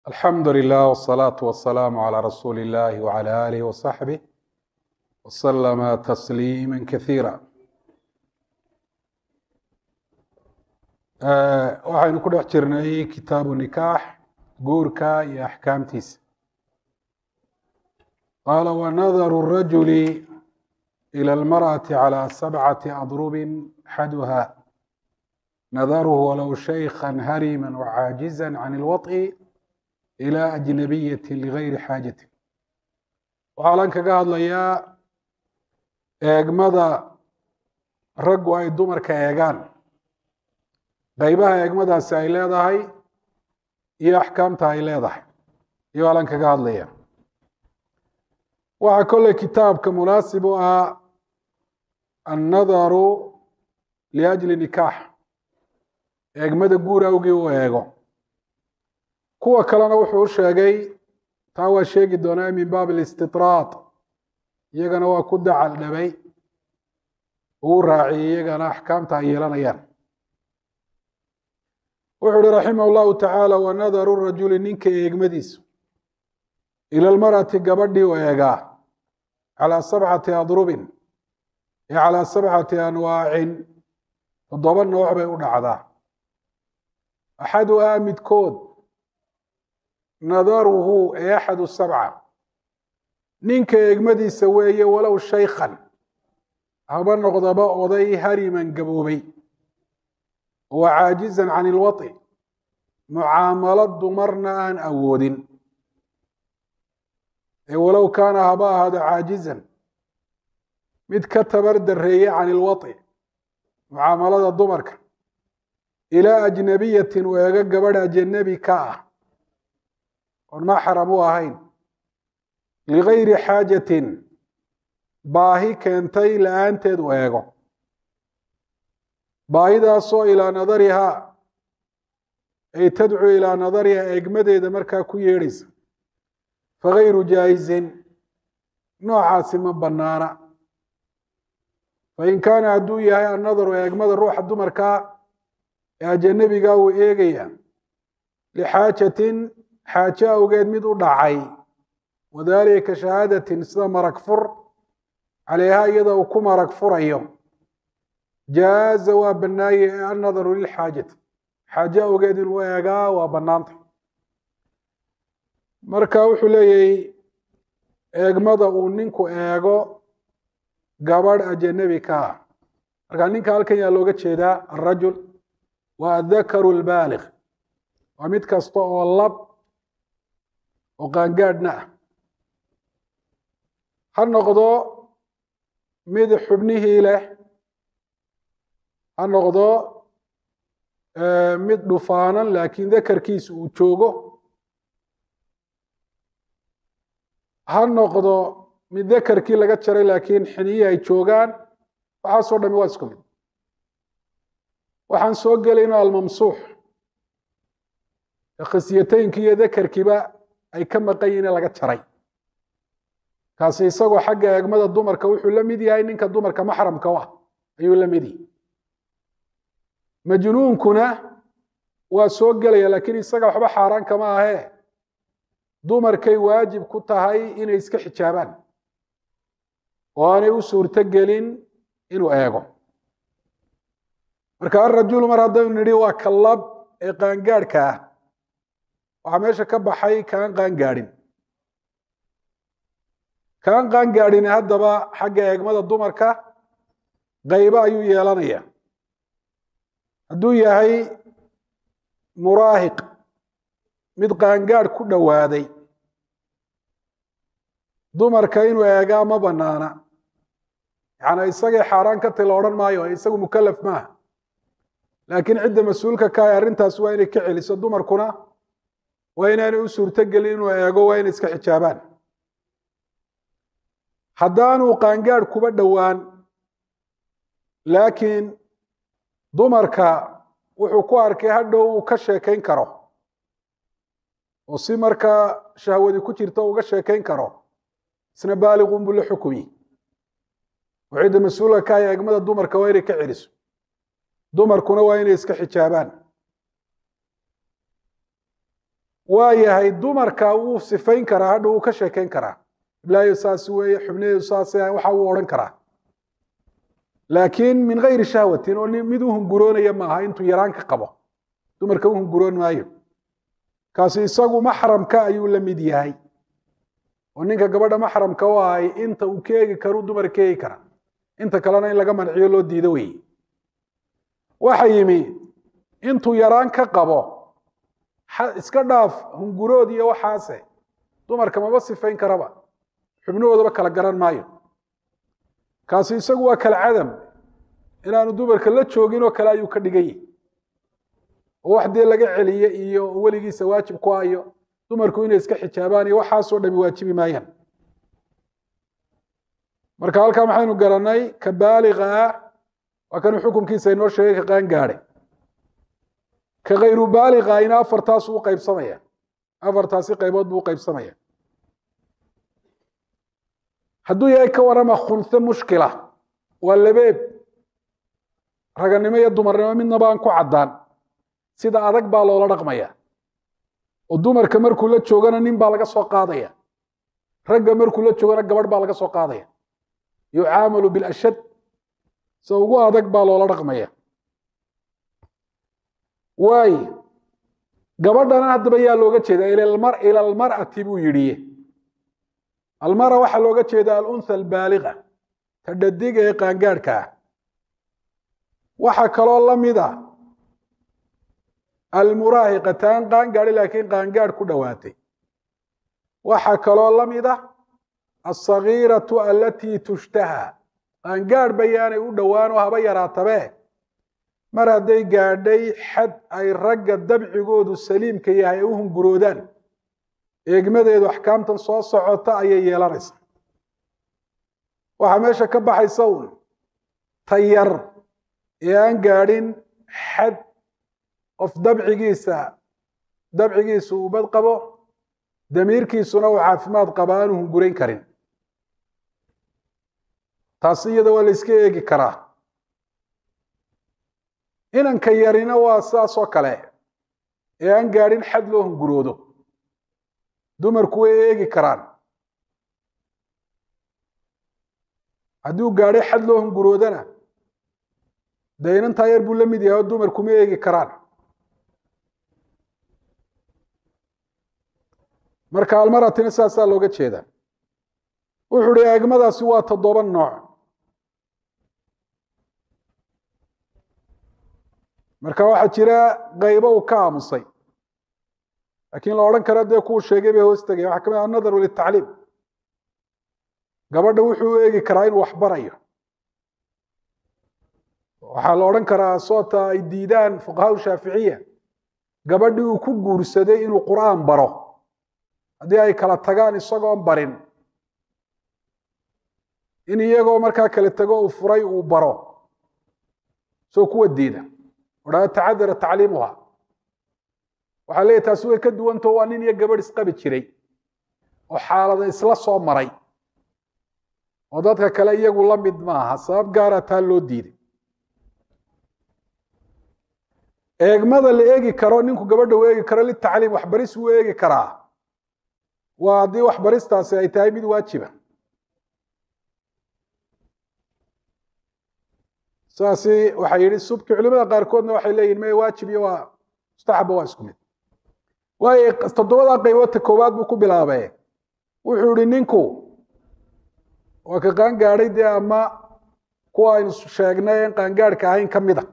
alxamdu lilah wsalaatu wasalaamu calaa rasuuli illahi wcala aalihi wasaxbih wasalama tasliima kasiira waxaynu ku dhex jirnay kitaabu nikaax guurka iyo axkaamtiisa qaala wanadaru rajuli ilى almarأati calى sabcati adrubin axaduha nadaruhu walow shaykha harima wcaajiza can اlwaط'i ilى ajnabiyati ligayri xaajati waxaa lan kaga hadlayaa eegmada raggu ay dumarka eegaan qeybaha eegmadaasi ay leedahay iyo axkaamta ay leedahay iyo alan kaga hadlaya waxaa kolley kitaabka munaasib u ah annadaru liajli nikaax eegmada guur awgii u eego kuwa kalena wuxuu u sheegay taa waa sheegi doonaa min baab alistitraad iyagana waa ku dacal dhabay uu raaciyey iyagana axkaamta ay yeelanayaan wuxuu uhi raximah llahu tacaala wanadaru rajuli ninka eegmadiisu ila lmar'ati gabadhii u eegaa calaa sabcati adrubin ee calaa sabcati anwaacin toddoba nooc bay u dhacdaa axaduhaa midkood nadaruhu ee axadu sabca ninka eegmadiisa weeye walow shaykhan haba noqdaba oday hariman gaboobay wa caajizan can ilwaطi mucaamalo dumarna aan awoodin ee walow kaana haba ahaado caajizan mid ka tabar dareeye can ilwaطi mucaamalada dumarka ilaa ajnabiyatin u eego gabadh ajanabi ka ah oon maxram u ahayn ligayri xaajatin baahi keentay la-aanteed u eego baahidaasoo ilaa nadarihaa ay tadcuu ilaa nadarihaa eegmadeeda markaa ku yeedhaysa fagayru jaaizin noocaasi ma bannaana fain kaana hadduu yahay annadaru eegmada ruuxa dumarkaa ee ajanabigaa uu eegaya lixaajatin xaajo awgeed mid u dhacay wadaalika ka shahaadatin sida marag fur caleyha iyada uu ku marag furayo jaaza waa bannaaye annadaru lilxaajati xaajo awgeed inuu eegaa waa bannaanta marka wuxuu leeyahy eegmada uu ninku eego gabadh ajanabi ka ah marka ninka halkan yaa looga jeedaa alrajul waa adakaru lbaaliq waa mid kasta oo lab oo qaangaadhna ah ha noqdo mid xubnihii leh ha noqdo mid dhufaanan laakiin dakarkiisa uu joogo ha noqdo mid dakarkii laga jaray laakiin xiniyi ay joogaan waxaasoo dhami waa isku mid waxaan soo gelayno almamsuux khasyateynkii iyo dakarkiiba ay ka maqan yihin ee laga jaray kaasi isagoo xagga eegmada dumarka wuxuu la mid yahay ninka dumarka maxramka u ah ayuu la mid yahay majnuunkuna waa soo gelaya laakiin isaga waxba xaaraan kama ahee dumarkay waajib ku tahay inay iska xijaabaan oo aanay u suurto gelin inuu eego marka alrajulu mar haddaynu nidhi waa ka lab ee qaangaadhka ah waxaa meesha ka baxay kaan qaangaadhin kaan qaangaadhin haddaba xagga eegmada dumarka qaybo ayuu yeelanaya hadduu yahay muraahiq mid qaangaadh ku dhowaaday dumarka inuu eegaa ma bannaana yacnaa isagay xaaraan ka tay la odhan maayo isagu mukalaf maaha laakiin cidda mas-uulka ka ah arrintaas waa inay ka celiso dumarkuna waa inaanay u suurto gelin inuu eego waa inay iska xijaabaan haddaanuu qaangaadh kuba dhowaan laakiin dumarka wuxuu ku arkay hadhow uu ka sheekayn karo oo si markaa shahwadi ku jirta uga sheekayn karo isna baaliqun buu la xukumi oo cidda mas-uulka ka ah eegmada dumarka waa inay ka celiso dumarkuna waa inay iska xijaabaan waa yahay dumarka wuu sifayn karaa hadha wuu ka sheekayn karaa iblaayo saas weeye xubnaheedu saas waxa uu odhan karaa laakiin min gayri shahwatin oo mid u hunguroonaya maaha intuu yaraan ka qabo dumarka u hunguroon maayo kaasi isagu maxramka ayuu la mid yahay oo ninka gabadha maxramka u ahay inta uu ka eegi karu dumar ka eegi kara inta kalena in laga manciyo loo diido weeye waxa yimi intuu yaraan ka qabo iska dhaaf hungurood iyo waxaase dumarka maba sifayn karaba xubnahoodaba kala garan maayo kaasi isagu waa kal cadam inaanu dumarka la joogin oo kale ayuu ka dhigan yahi oo wax dee laga celiye iyo weligiisa waajib ku ayo dumarku inay iska xijaabaan iyo waxaasoo dhami waajibi maayaan marka halkaa maxaynu garanay ka baaliga ah waa kanuu xukunkiisa inoo sheegay ka qaan gaadhay ka khayru baaliga ina afartaasu u qaybsamaya afartaasi qaybood buu u qaybsamaya hadduu yahay ka warama khunse mushkila waa labeeb raganimo iyo dumarnimo midnaba aan ku caddaan sida adag baa loola dhaqmaya oo dumarka markuu la joogana nin baa laga soo qaadaya ragga markuu la joogana gabadh baa laga soo qaadaya yucaamalu bilashad se ugu adag baa loola dhaqmaya waay gabadhana haddaba yaa looga jeeda ila almar'ati buu yidhi almara waxaa looga jeeda aluntha albaaliga ta dhadiga ee qaangaadhka ah waxaa kaloo la mid a almuraahiqa taan qaangaadhi laakiin qaangaadh ku dhowaatay waxaa kaloo la mid ah alsagiiratu alatii tushtaha qaangaadh bayaanay u dhowaanoo haba yaraatabee mar hadday gaadhay xad ay ragga dabcigoodu saliimka yahay ay u hunguroodaan eegmadeedu axkaamtan soo socota ayay yeelanaysaa waxaa meesha ka baxaysa uun tayar ee aan gaadhin xad qof dabcigiisa dabcigiisu uu bad qabo damiirkiisuna uu caafimaad qaba aanu hungurayn karin taasi iyada waa la iska eegi karaa inanka yarina waa sidaas oo kale ee aan gaadhin xad loo hunguroodo dumarku way eegi karaan haddii uu gaadhay xad loo hunguroodana dee inantaa yar buu la mid yahay oo dumarku ma eegi karaan marka almaratina sidaasaa looga jeedaa wuxuu hi eegmadaasi waa toddoba nooc marka waxaa jira qaybo uu ka aamusay laakiin la odhan kara dee kuwu sheegay bay hoos tegaya waxaa ka mid annadaru litacliim gabadha wuxuu u eegi karaa inuu wax barayo waxaa la odhan karaa soota ay diidaan fuqahaa shaaficiya gabadhii uu ku guursaday inuu qur'aan baro haddii ay kala tagaan isagoon barin in iyagoo markaa kala tago uu furay uu baro soo kuwa diida odhaa tacadara tacliimuha waxaa leeyahy taasi way ka duwantao waa nin iyo gabadh isqabi jiray oo xaalada isla soo maray oo dadka kale iyagu la mid maaha sabab gaara taa loo diiday eegmada la eegi karo ninku gabadha u eegi karo litacliim waxbaris wuu eegi karaa waa haddii waxbaristaasi ay tahay mid waajiba saasi waxaa yidhi subki culimada qaarkoodna waxay leeyihin me waajib iyo waa mustaxaba waa isku mid waayo toddobadaa qayboodta koowaad buu ku bilaabee wuxuu yihi ninku waa ka qaangaadhay dee ama kuwa aynu sheegnay en qaangaadhka ahayn ka mida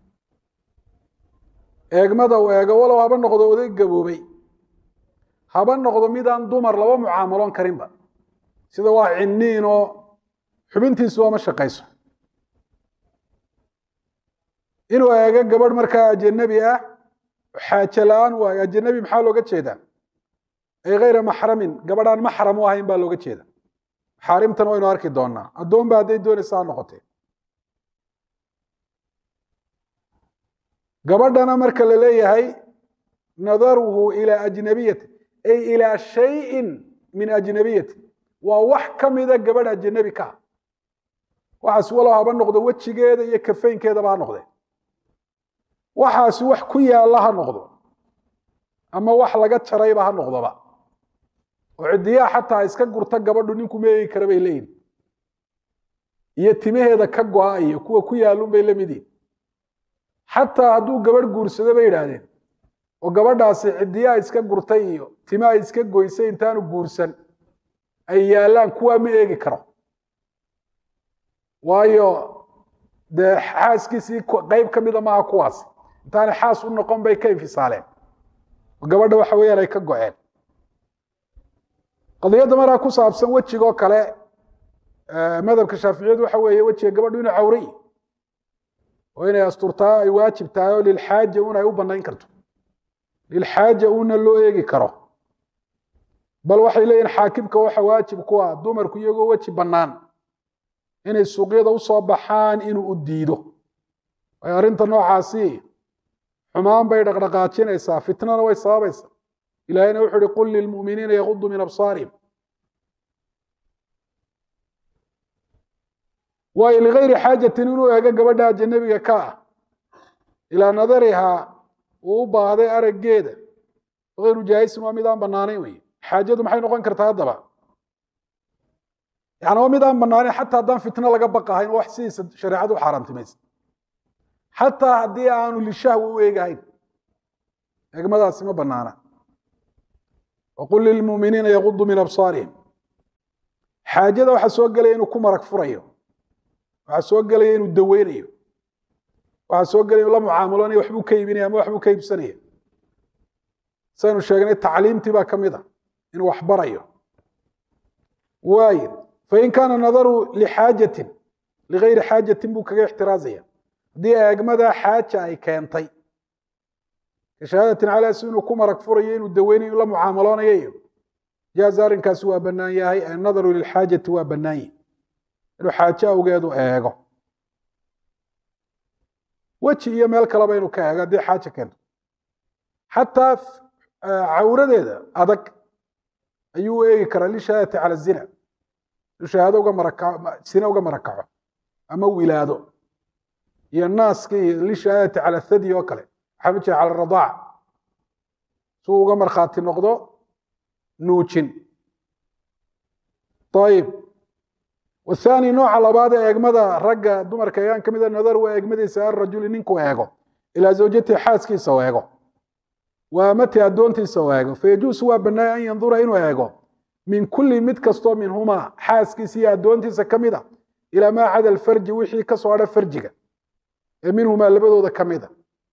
eegmada uu eego walow haba noqdo oday gaboobay haba noqdo midaan dumar laba mucaamaloon karinba sida waa cinniin oo xubintiisuba ma shaqayso inuu eego gabadh markaa ajanabi ah xaaje la-aan waayo ajanabi maxaa looga jeedaa ay hayra maxramin gabadhaan maxram u ahayn baa looga jeeda maxaarimtan waynu arki doonaa addoon ba hadday doonaysa ha noqotee gabadhana marka la leeyahay nadaruhu ilaa ajnabiyati ay ilaa shayin min ajnabiyati waa wax ka mida gabadh ajanabi ka ah waxaas walow haba noqdo wejigeeda iyo kafaynkeedaba ha noqdee waxaasi wax ku yaalla ha noqdo ama wax laga jarayba ha noqdoba oo cidiyaha xataa iska gurta gabadhu ninku ma eegi kara bay leeyihin iyo timaheeda ka go-a iyo kuwa ku yaalun bay la mid yihin xataa hadduu gabadh guursado bay yidhaahdeen oo gabadhaasi cidiyaha iska gurtay iyo timaha iska goysay intaanu guursan ay yaallaan kuwaa ma eegi karo waayo dee xaaskiisii qeyb ka mida maaha kuwaasi intaanay xaas u noqon bay ka infisaaleen oo gabadha waxa weeyaan ay ka go-een qadiyadda maraa ku saabsan wejigoo kale madhabka shaaficiyadu waxa weeye wejiga gabadhu inuu cawray oo inay asturtaa ay waajib tahay oo lilxaaja un ay u banayn karto lilxaaja una loo eegi karo bal waxay leeyihin xaakimka waxa waajib ku ah dumarku iyagoo weji bannaan inay suuqyada usoo baxaan inuu u diido waayo arrinta noocaasi xumaan bay dhaqdhaqaajinaysaa fitnana way sababaysaa ilahayna wuxu uhi qul lilmu'miniina yaqudu min absaarihim waayo ligayri xaajatin inuu eego gabadha ajanabiga ka ah ilaa nadarihaa uu u baahday araggeeda hayru jaahisin waa mid aan bannaanayn wey xaajadu maxay noqon kartaa haddaba yani waa mid aan bannaanayn xataa haddaan fitno laga baqahayn wax sidiisa shareecadu u xaaraantimaysa xataa haddii aanu lishahwa u eegahayn eegmadaasi ma bannaana waqul lilmu'miniina yaqudu min absaarihim xaajada waxaa soo gelaya inuu ku marag furayo waxaa soo gelaya inuu daweynayo waxaa soo gelaya inuu la mucaamulanayo waxbuu ka iibinaya ama waxbuu ka iibsanaya saynu sheegnay tacliimtii baa ka mid a inuu wax barayo waayo fain kaana nadaru lixaajatin ligayri xaajatin buu kaga ixtiraazaya haddii eegmada xaaja ay keentay kashahaadatin calaa si inuu ku marag furayo inuu daweynayo inuu la mucaamaloonayo iyo jaaza arrinkaasi waa bannaan yahay annadaru lilxaajati waa bannaan yahi inuu xaajo awgeedu eego weji iyo meel kaleba inuu ka eego haddii xaaja keento xataa cawradeeda adag ayuu u eegi karaa lishahaadati cala zina inuu shahaado uga maraka zina uga marakaco ama wilaado iyo naaska iyo lishahaadati cala thadi oo kale waxaa ma jira cala radaac si uu uga markhaati noqdo nuujin ayib wathani nooca labaad ee eegmada ragga dumarka eegaan ka mida nadar waa eegmadiisa arajuli ninku eego ilaa zawjatihi xaaskiisa u eego waa amati addoontiisa u eego fayajuusu waa bannaaya an yandura inuu eego min kulli mid kastoo minhumaa xaaskiisa iyo addoontiisa ka mid a ilaa maa cada alfarji wixii ka soo hadha farjiga ee minhumaa labadooda ka mida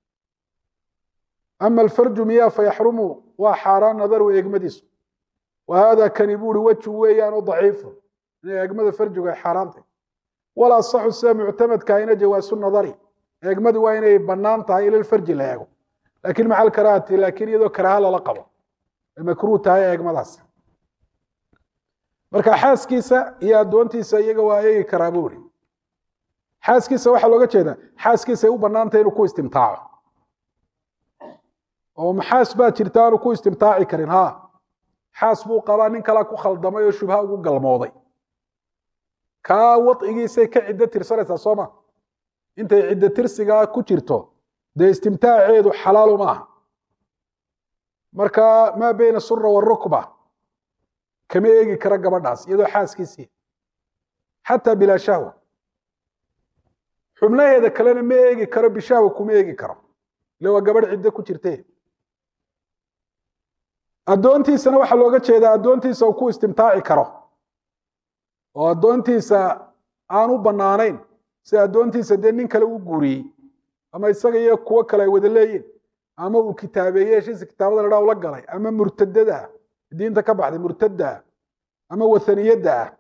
ama alfarju miyaa fayaxrumu waa xaaraan nadaru eegmadiisu wa haada kani buuri weju weeyaan oo daciifu inay eegmada farjigu ay xaaraantay wala asaxu sida muctamadka ina jawaasu nadari eegmadu waa inay bannaan tahay ila farji la eego laakiin maca alkaraahati laakiin iyadoo karaaha lala qabo ay makruuh tahay eegmadaas marka xaaskiisa iyo addoontiisa iyaga waa eegi karaa buuri xaaskiisa waxaa looga jeedaa xaaskiisa ay u bannaantahay inuu ku istimtaaco oo maxaas baa jirta aanu ku istimtaaci karin ha xaas buu qabaa nin kalaa ku khaldamay oo shubha ugu galmooday kaa wadcigiisay ka ciddo tirsanaysaa soo ma intay ciddo tirsigaa ku jirto dee istimtaaceedu xalaalu maaha marka maa beyna sura warukba kama eegi kara gabadhaas iyadoo xaaskiisii xataa bilaa shahwa xubnaheeda kalena ma eegi karo bishahwa kuma eegi karo ile waa gabadh ciddo ku jirte addoontiisana waxaa looga jeedaa addoontiisa uu ku istimtaaci karo oo addoontiisa aan u bannaanayn si addoontiisa dee nin kale u guuriyey ama isaga iyo kuwo kale ay wada leeyiin ama uu kitaabeeye heshiisa kitaabada ladhaa ula galay ama murtadada ah diinta ka baxday murtadda ah ama wathaniyadda ah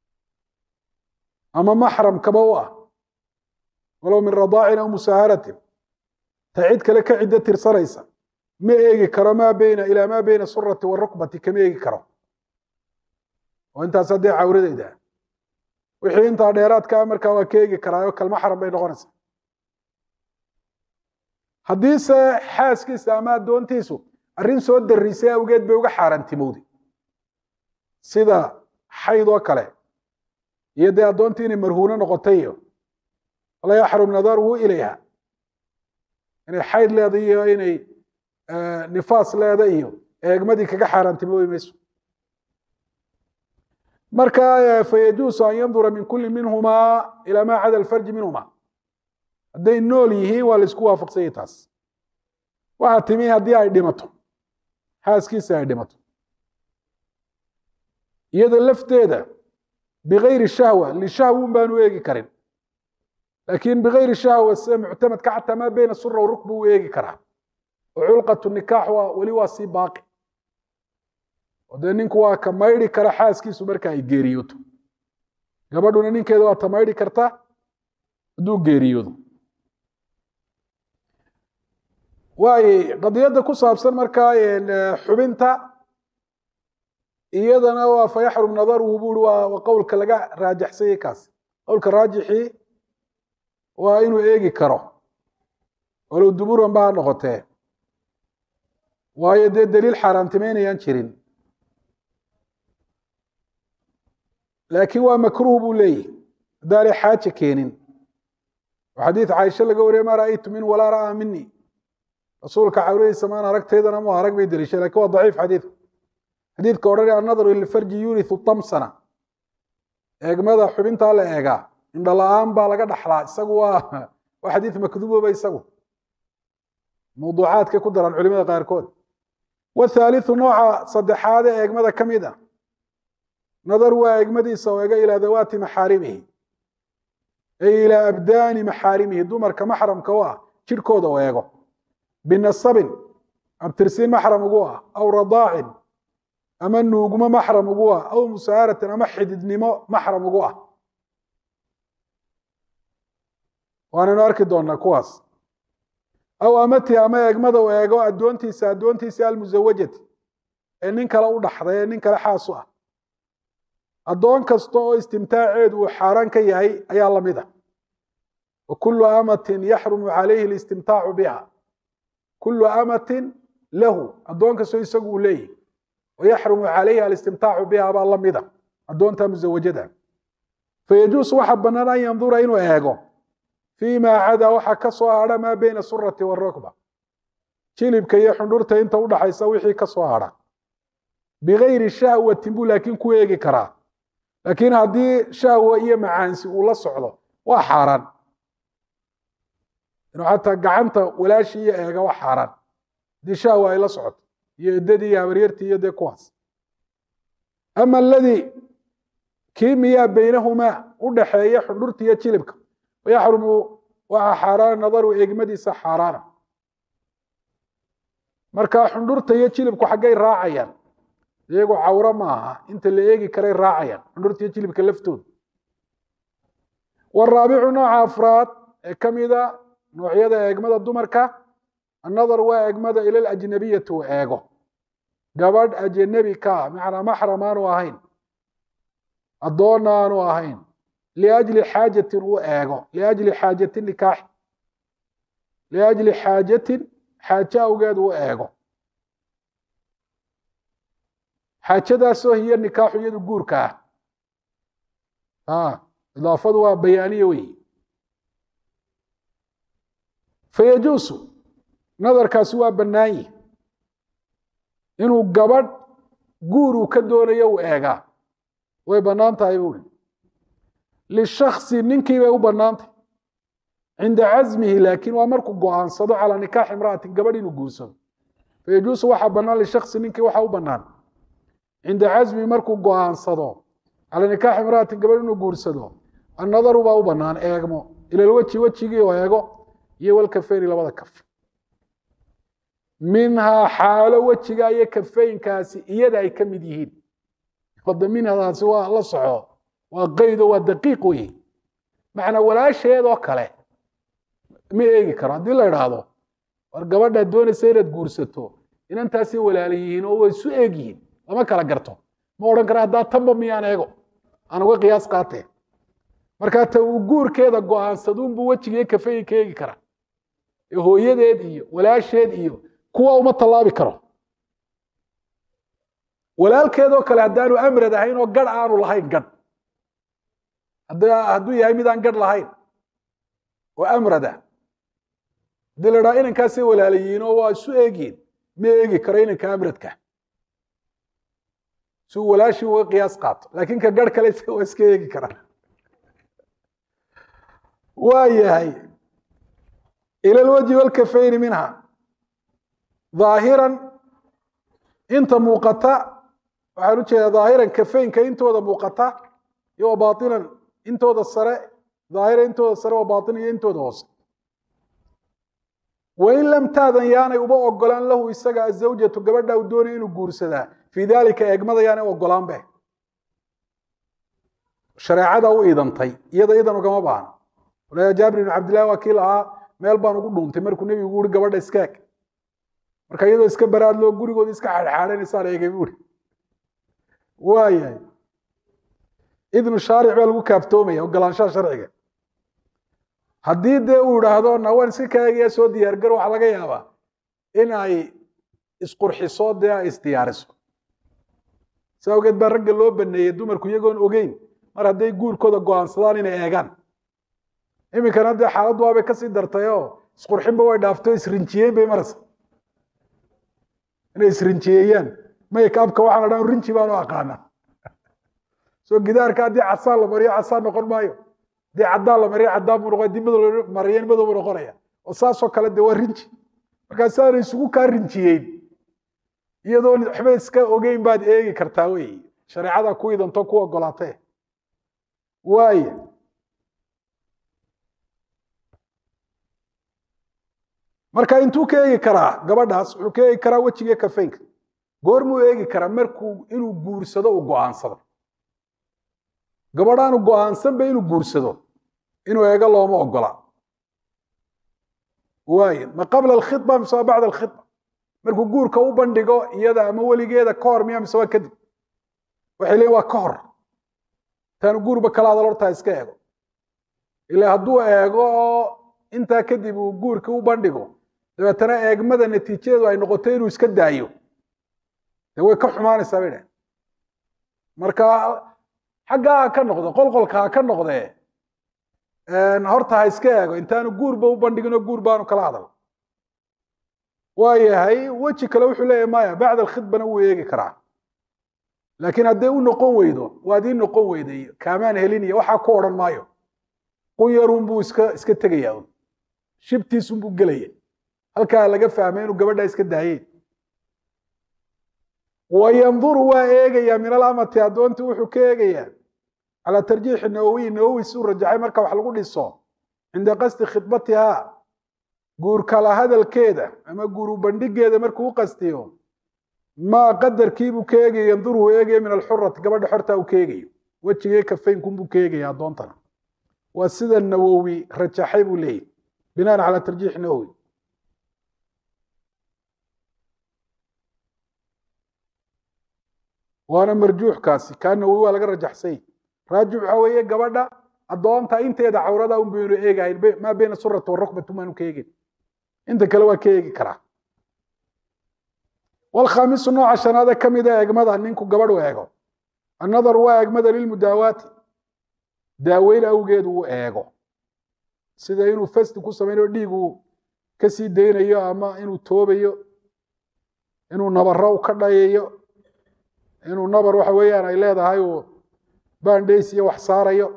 ama maxramkaba u ah walow min radaacin aw musaaharatin ta cid kale ka ciddo tirsanaysa ma eegi karo maa beyna ilaa maa beyna surati warukbati kama eegi karo oo intaas haddee cawradeyda wixii intaa dheeraadkaa markaa waa ka eegi karaayo kalmaxram bay noqonaysaa haddiise xaaskiisa ama addoontiisu arrin soo darisay awgeed bay uga xaaraantimowday sida xayd oo kale iyo dee addoontii inay marhuuno noqotay iyo la yaxrum nadaruhu ilayha inay xayd leedahay iyo inay nifaas leeda iyo eegmadii kaga xaaraantimoobi mayso marka fayajuusu an yandura min kuli minhumaa ilaa maa cada alfarji minhuma hadday nool yihiin waa laisku waafaqsanyay taas waxaa timi haddii ay dhimato xaaskiisa ay dhimato iyada lafteeda bigayri shahwa lishahwun baanu eegi karin laakiin bigayri shahwa sida muctamadka xataa maa beyna sura warukba uu eegi karaa oo culqatu nikaax waa weli waa sii baaqi oo dee ninku waa ka maydhi kara xaaskiisu marka ay geeriyooto gabadhuna ninkeeda waa ta maydhi karta hadduu geeriyoodo waay qadiyadda ku saabsan markaa xubinta iyadana waa fayaxrum nadaruhu buri waa qowlka laga raajaxsanyay kaas qowlka raajixii waa inuu eegi karo walow duburan ba ha noqotee waayo dee daliil xaaraantimaynayaan jirin laakiin waa makruh buu leeyahy haddaanay xaaja keenin oo xadiid caaisha laga wariyay maa ra'aytu min walaa ra'aa mini rasuulka cawradiisa maan aragtaydana mu arag bay deliishay lakin waa daciif xadiidku xadiidka odhanaya annadaru ilfarji yurithu tamsana eegmada xubintaa la eegaa indho la-aan baa laga dhaxlaa isagu waa waa xadiid makduuboba isagu mawduucaadkay ku daraan culimada qaarkood wathaalithu nooca saddexaad ee eegmada ka mid ah nadar waa eegmadiisa oo ega ilaa dawaati maxaarimihi ay ilaa abdaani maxaarimihi dumarka maxramka u ah jidhkooda oo eego binasabin abtirsiin maxram ugu ah aw radaacin ama nuugmo maxram ugu ah aw musaaratin ama xididnimo maxram ugu ah waanaynu arki doonaa kuwaas aw amati ama eegmada u eego addoontiisa addoontiisa almusawajati ee nin kale u dhaxday ee nin kale xaas u ah addoon kasta oo istimtaaceedu uu xaaraan ka yahay ayaa la mid a wa kullu amatin yaxrumu calayhi listimtaacu biha kullu amatin lahu addoon kastoo isagu uu leeyahy wayaxrumu calayhi alistimtaacu biha baa la mida addoonta musawajada fayajuusu waxa bannaan an yandura inuu eego fii maa cadaa waxa ka soo hadha maa beyna surati warukba jilibka iyo xundhurta inta udhaxaysa wixii ka soo hadha bigayri shahwatin buu laakiin ku eegi karaa laakiin haddii shahwa iyo macaansi uu la socdo waa xaaraan inuu xataa gacanta walaashii iyo eega waa xaaraan haddii shahwa ay la socoto iyo eddadii iyo habaryartii iyo dee kuwaas ama aladii kii miyaa beynahumaa u dhaxeeya xundhurta iyo jilibka wayaxrumu waxaa xaaraana nadaru eegmadiisa xaaraana marka xundhurta iyo jilibku xaggay raacayaan iyagu cawro ma aha inta la eegi karay raacayaan xundhurta iyo jilibka laftooda waraabicu nooca afraad ee ka mida noocyada eegmada dumarka annadar waa eegmada ila alajnabiyati uu eego gabadh ajanabi ka ah macnaa maxram aanu ahayn addoonna aanu ahayn liajli xaajatin uu eego liajli xaajatin nikaaxi liajli xaajatin xaaje awgeed uu eego xaajadaasoo hiyo nikaaxu iyadu guurka ah idaafadu waa bayaaniye wey fayajuusu nadarkaasi waa bannaan yihi inuu gabadh guur uu ka doonayo uu eegaa way bannaan tahay buuri lishaksi ninkii bay u bannaantay cinda casmihi laakiin waa markuu go'aansado calaa nikaaxi imra'atin gabadh inuu guursado fayajuusu waxaa bannaan lishaksi ninkii waxaa u bannaan cinda casmihi markuu go'aansado calaa nikaaxi imra'atin gabadh inuu guursado annadaru baa u bannaan eegmo ilalweji wejigii oo eego iyo walkafeyni labada kaf minhaa xaalo wejiga iyo kafeynkaasi iyada ay ka mid yihiin wada minhadaasi waa la soco waa qaydo waa daqiiq wey macnaa walaasheedoo kale ma eegi karo haddii la idhaahdo war gabadhaad doonaysa inaad guursato inantaasay walaala yihiin oo way isu eeg yihiin lama kala garto ma odhan kara haddaa tanba miyaan eego aan uga qiyaas qaatee markaa ta uu guurkeeda go'aansaduunbuu wejigiiyo kafeynka eegi kara ee hooyadeed iyo walaasheed iyo kuwa uma tallaabi karo walaalkeedoo kale haddaanu amrad ahayn oo gadh aanu lahayn gadh hadduu yahay midaan gadh lahayn oo amrada haddii la dhaha inankaasay walaalayihiin oo waa isu eegyihin ma eegi karo inanka amradka si uu walaashii uga qiyaas qaato laakiin ka garh kale waa iska eegi karaa waa yahay ila lwajhi walkafayni minha dhaahiran inta muuqata waxaan u jeedaa dhaahiran kafaynka intooda muuqata iyo wa baatinan intooda sare dhaahiran intooda sare wa baatin iyo intooda hoose wain lam taadan yaanay uba ogolaan lahu isaga azawjatu gabadha uu doonaya inuu guursadaa fii daalika eegmada yaanay ogolaan be shareecada u idantay iyada idan ugama baahna walayaa jaabir ibn cabdillahi waa kii lahaa meel baan ugu dhuuntay markuu nebigu uri gabadha iskaag marka iyadoo iska baraad loo gurigooda iska xaadxaadhanaysaan eegay buuri waayahay idnu shaaric baa lagu kaaftoomaya ogolaanshaha sharciga haddii dee uu idhaahdo nawaan iska kaagayaa soo diyaargaro waxaa laga yaabaa in ay isqurxiso dee ay isdiyaariso si awgeed baa ragga loo baneeyey dumarku iyagoon ogeyn mar hadday guurkooda go-aansadaan inay eegaan iminkana dee xaaladdu waabay kasii dartay oo isqurxinba way dhaafto isrinjiyeyn bay maraysa inay isrinjiyeeyaan maykaabka waxaa la dhan rinji baanu aqaana soo gidaarka haddii casaan la mariyo casaan noqon maayo haddii caddaan la mariyo caddaan buu noqon haddii madow la mariyo madow buu noqonaya oo saasoo kale dee waa rinji markaas aana isugu kaa rinjiyeyn iyadoo waxba iska ogeyn baad eegi kartaa wey shareecada ku idanto ku ogolaatee waaya marka intuu ka eegi karaa gabadhaas wuxuu ka eegi karaa wejiga kafeynka goormuu eegi karaa markuu inuu guursado uu go-aansado gabadhaanu go-aansanba inuu guursado inuu eego looma ogola waay ma qabla alkhidba mise waa bacda alkhidba markuu guurka u bandhigo iyada ama weligeeda ka hor miya mise waa kadib waxay leeyiin waa ka hor intaanu guurba kala hadal hortaa iska eego ila hadduu eego oo intaa kadib uu guurka u bandhigo dabeetana eegmada natiijadeedu ay noqoto inuu iska daayo dee way ka xumaanaysaa bay dhaheen marka xaggaa ha ka noqdo qolqolka ha ka noqdee horta ha iska eego intaanu guurba u bandhigin oo guur baanu kala hadal waayahay weji kale wuxuu leeyahy maya bacda alkhidbana wuu eegi karaa laakiin hadday u noqon weydo waad ii noqon weyday kaamaan helin iyo waxaa ku odhan maayo qunyarunbuu iska iska tegaya un shibtiisunbuu gelaya halkaa laga fahmay inuu gabadhaa iska daayeen wayanduru waa eegayaa min alamati addoontii wuxuu ka eegayaa calaa tarjiixi nawowiy nawowi suu rajaxay marka wax lagu dhiso cinda qasdi khidbatihaa guur kala hadalkeeda ama guuru bandhigeeda markuu u qastiyo maa qadarkiibuu ka eegaya yanduruu eegaya min alxurati gabadha xortaa uu ka eegayo wejigee kafaynkunbuu ka eegaya addoontana waa sida nawowi rajaxay buu leeyahy binaan calaa tarjiixi nawowi waana marjuuxkaasi kaa nawowi waa laga rajaxsay raajix waxaa weeye gabadha addoonta inteeda cawrada un baynu eegahayn maa bayna surati warukbati maanu ka eegin inta kale waa ka eegi karaa walkhaamisu nooca shanaade ka mida eegmada ninku gabadh u eego annadaru waa eegmada lilmudaawaati daaweyn awgeed uu eego sida inuu fasti ku samaynayo dhiig uu ka sii daynayo ama inuu toobayo inuu nabaro u ka dhayayo inuu nabar waxa weeyaan ay leedahay uu bandhays iyo wax saarayo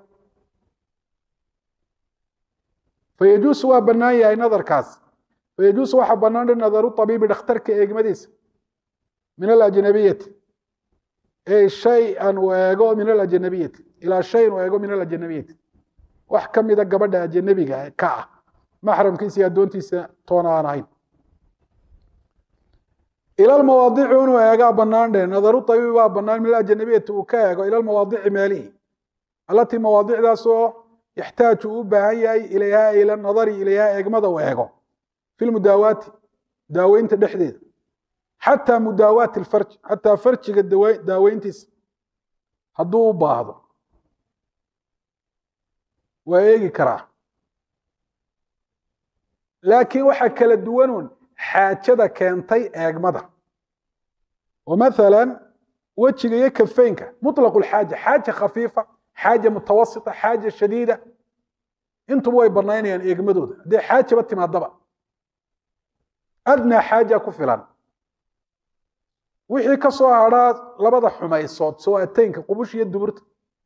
fayajuusu waa bannaan yahay nadarkaas fayajuusu waxaa bannaan linadaru tabiibi dhakhtarka eegmadiisa min alajnabiyati ey shay-an uu eego min alajnabiyati ilaa shayin uu eego min alajnabiyati wax ka mida gabadha ajanabiga ka ah maxramkiisa iyo addoontiisa toona aan ahayn ila lmawaadici inuu eegaa bannaan dheh nadaru tabiibi baa bannaan min alajnabiyati uu ka eego ila lmawaadici meelihi allatii mawaadicdaasoo yaxtaaju uu u baahan yahay ilayhaa ila nadari ilayhaa eegmada uu eego fi lmudaawaati daaweynta dhexdeeda xataa mudaawaati alfarji xataa farjiga daaweyntiisa hadduu u baahdo waa eegi karaa laakiin waxaa kala duwanuun xaajada keentay eegmada oo mathalan wejiga iyo kafeynka muطlaqu lxaaja xaaja khafiifa xaaja mutawasita xaaja shadiida intuba way banaynayaan eegmadooda haddii xaajaba timaadaba adnaa xaaja ku filan wixii ka soo hadhaa labada xumaysood soo ateynka qubush iyo duburta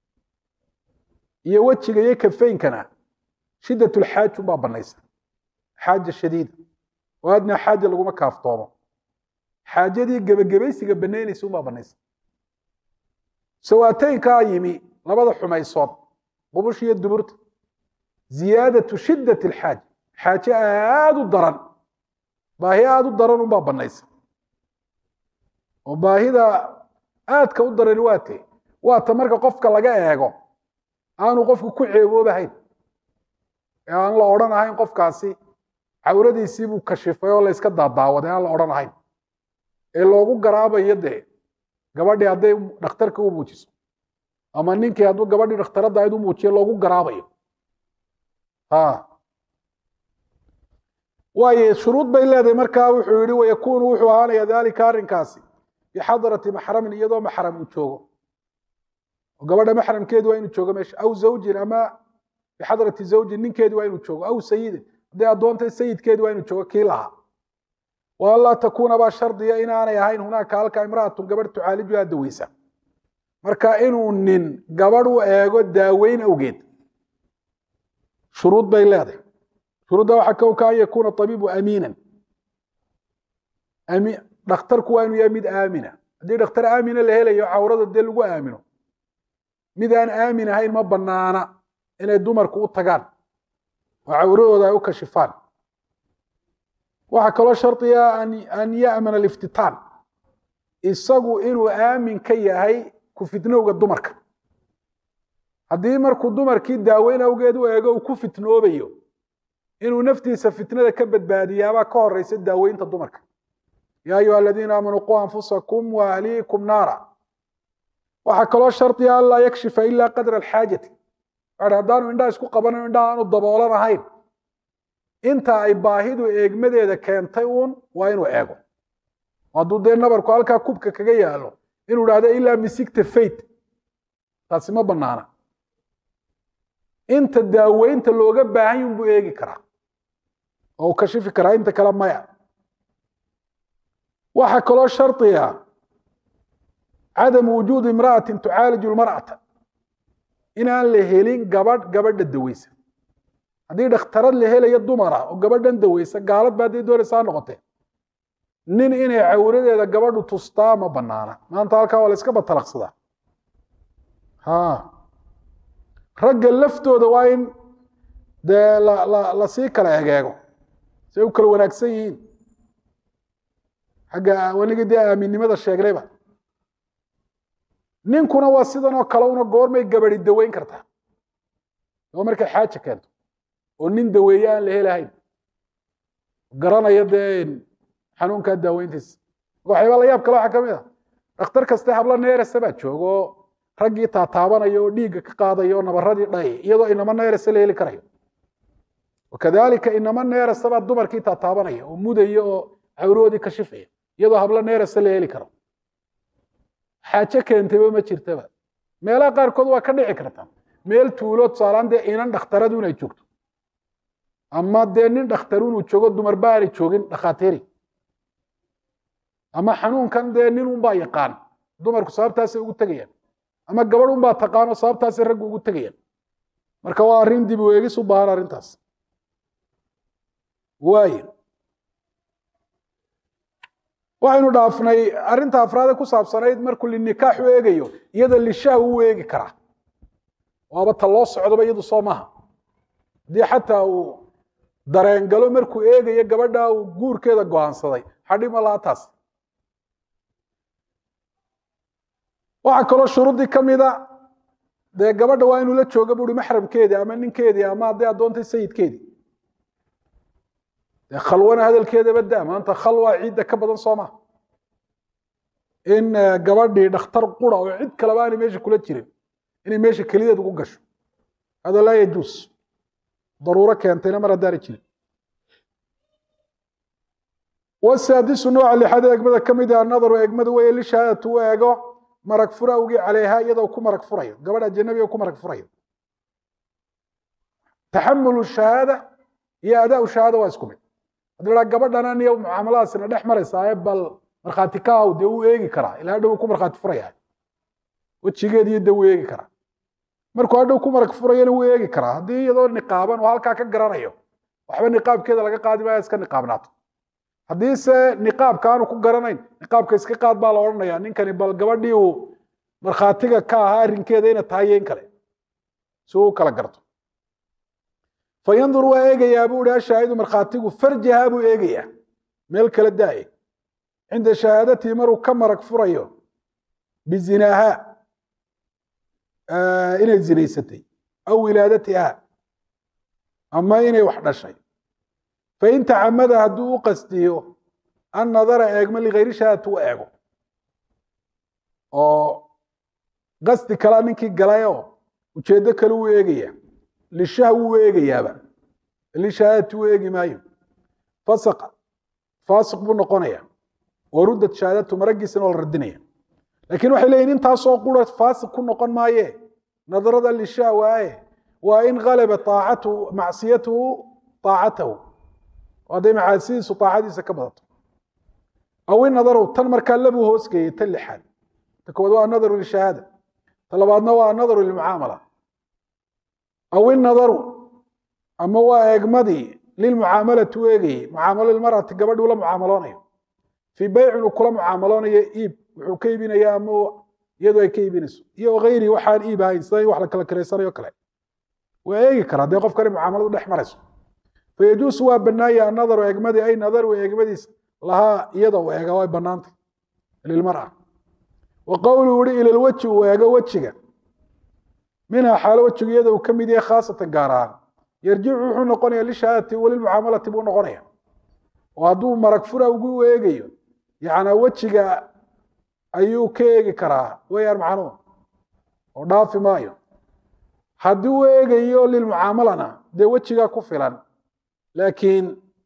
iyo wejiga iyo kafeynkana shiddatulxaaj unbaa banaysa xaaja shadiida oo adnaa xaaja laguma kaaftoomo xaajadii gebagabaysiga banaynaysa unbaa banaysa sawaateynkaa yimi labada xumaysood qubush iyo duburta ziyaadatu shiddat alxaaja xaaje aada u daran baahi aada u daran unbaa banaysa oo baahida aadka u darani waa te waa ta marka qofka laga eego aanu qofku ku ceeboobahayn ee aan la odhan ahayn qofkaasi cawradiisii buu kashifay oo la yska daadaawaday aan la odhan ahayn ee loogu garaabayo dee gabadhii hadday dhakhtarka u muujiso ama ninkii hadduu gabadhii dhakhtaradda ayd u muujiyo loogu garaabayo waayo shuruud bay leedahay markaa wuxuu yihi wayakuunu wuxuu ahaanaya daalika arrinkaasi bixadrati maxramin iyadoo maxram uu joogo oo gabadha maxramkeedu waa inuu joogo meesha aw zawjin ama bixadrati zawjin ninkeedu waa inuu joogo aw sayidin hadday addoontay sayidkeedu waa inuu joogo kii lahaa wa an laa takuuna baa shardiya inaanay ahayn hunaaka halka imra'atun gabadh tucaalijuha daweysa marka inuu nin gabadh u eego daaweyn awgeed shuruud bay leedahay shuruudda waxaa kowka an yakuuna abiibu amiinan dhakhtarku waa inuu yahay mid aamina haddii dhakhtar aamina la helayo cawrada dee lagu aamino mid aan aamin ahayn ma banaana inay dumarku u tagaan oo cawradooda ay u kashifaan waxaa kaloo shardiga an ya'mana aliftitaan isagu inuu aamin ka yahay ku fitnowga dumarka haddii markuu dumarkii daaweyn awgeed u eego uu ku fitnoobayo inuu naftiisa fitnada ka badbaadiyaabaa ka horeysa daaweynta dumarka ya ayuha aladiina aamanuu quu anfusakum wa ahliikum naara waxaa kaloo shardiga an laa yakshifa ila qadra alxaajati a haddaanu indhaha isku qabanayo indhaha aanu daboolan ahayn inta ay baahidu eegmadeeda keentay uun waa inuu eego hadduu dee nabarku halkaa kubka kaga yaalo inuu idhahdo ilaa misigta fayt taasi ma banaana inta daaweynta looga baahan yun buu eegi karaa oo u kashifi karaa inta kale maya waxaa kaloo shardiga cadamu wujuudi imra'atin tucaaliju lmar'ata inaan la helin gabadh gabadha daweysa haddii dhakhtarad la helayo dumara oo gabadhan daweysa gaalad ba hadday doonaysaa noqotee nin inay cawradeeda gabadhu tustaa ma banaana maanta halkaa waa la iska batalaqsadaa ha ragga laftooda waa in dee lasii kala egeego say u kala wanaagsan yihiin xagga wanigii dee aaminnimada sheegnayba ninkuna waa sidan oo kale una goormay gabadi daweyn kartaa oo markay xaaja keento oo nin daweeye aan la helahayn garanaya dee xanuunkaa daaweyntiisa waxyaaba la yaab kale waxaa ka mid a dhakhtar kaste habla neerasa baa jooga oo raggii taataabanaya oo dhiigga ka qaadaya oo nabaradii dhayay iyadoo inama neerasa la heli karayo wakadalika inama neerasa baa dumarkii taataabanaya oo mudaya oo cawroodii ka shifaya iyadoo hablo neerasa la heli karo xaajo keentayba ma jirtaba meelaha qaarkood waa ka dhici karta meel tuulo tusaalaan dee inan dhakhtaradu inay joogto ama dee nin dhakhtaru inuu joogo dumarba aanay joogin dhakhaatiiri ama xanuunkan dee nin unbaa yaqaan dumarku sababtaasay ugu tegayaan ama gabadh unbaa taqaano sababtaasay raggu ugu tegayaan marka waa arrin dib u eegis u baahan arrintaas waayo waxaynu dhaafnay arrinta afraade ku saabsanayd markuu linikaax u eegayo iyada lishaah u eegi karaa waaba ta loo socdoba iyadu soo maaha haddii xataa uu dareengalo markuu eegayo gabadha uu guurkeeda go'aansaday xadhima laha taas waxaa kaloo shuruuddii ka mida dee gabadha waa inuu la jooga buuri maxramkeedii ama ninkeedii ama hadday addoontay sayidkeedii dee khalwana hadalkeedaba da maanta khalwa ciidda ka badan soo maha in gabadhii dhakhtar qura oo cid kaleba aanay meesha kula jirin inay meesha kelideed ugu gasho hada laa yajuus daruuro keentayna mar haddaanay jirin wasaadisu nooca lixaad eegmada ka mid ah nadaru eegmada weeye lishahaadatu u eego marag fura awgii calayha iyadoo ku marag furayo gabadh ajanabiga ku marag furayo taxamulu shahaada iyo adaa shahaada waa isku mid haddii la gabadhana niyo mucaamaladaasina dhex maraysaa bal markhaati ka aw dee wuu eegi karaa ilaa hadhow ku markhaati furaya wejigeed iyo dee wuu eegi karaa markuu hadhow ku marag furayana wuu eegi karaa haddii iyadoo niqaaban oo halkaa ka garanayo waxba niqaabkeeda laga qaadi maayo iska niqaabnaato haddii se niqaabka aanu ku garanayn niqaabka iska qaad baa la odhanaya ninkani bal gabadhii uu markhaatiga ka ahaa arrinkeeda ina tahay in kale si uu u kala garto fa yandur waa eegayaa buu ihi ashaahidu markhaatigu farjaha buu eegayaa meel kala daaye cinda shahaadatii maruu ka marag furayo bizinaaha inay zinaysatay aw wilaadatiha ama inay wax dhashay fain tacamada hadduu u qastiyo an nadara eegmo ligayri shahaadati u eego oo qasdi kalaa ninkii galayoo ujeeddo kale wuu eegaya lishaha wuu eegayaaba lishahaadati u eegi maayo fasaqa faasiq buu noqonaya oo ruddad shahaadatu maraggiisana waa la radinaya laakiin waxay leeyihin intaasoo qura faasiq ku noqon maaye nadarada lishaa waaye waa in galaba aacatu macsiyatuhu aacatahu hadday macaasidiisu aacadiisa ka badato aw in nadaru tan markaa labuu hoosgeeyey tan lixaad ta koowaad waa nadaru lishahaada ta labaadna waa nadaru lilmucaamala aw in nadaru ama waa eegmadii lilmucaamalati u eegayey mucaamalo lilmarati gabadhi ula mucaamaloonayo fii beycin uu kula mucaamaloonayo iib wuxuu ka iibinaya ama iyadu ay ka iibinayso iyo hayri waxaan iib ahayn sida in wax la kala kiraysanayo kale waa eegi karaa dee qofkani mucaamaladu dhex marayso fayajuusu waa banaaya annadaru eegmadii ay nadaru eegmadiisa lahaa iyada u eega way banaantay lilmara wa qowluu yihi ila lweji uu eego wejiga minhaa xaalo wejigu iyada uu ka mid yahay khaasatan gaar ahaan yarjicu wuxuu noqonaya lishahaadati walilmucaamalati buu noqonaya oo hadduu marag fura ugu eegayo yacnaa wejiga ayuu ka eegi karaa weyaan macnuhu oo dhaafi maayo haddii u eegayo lilmucaamalana dee wejigaa ku filan laakiin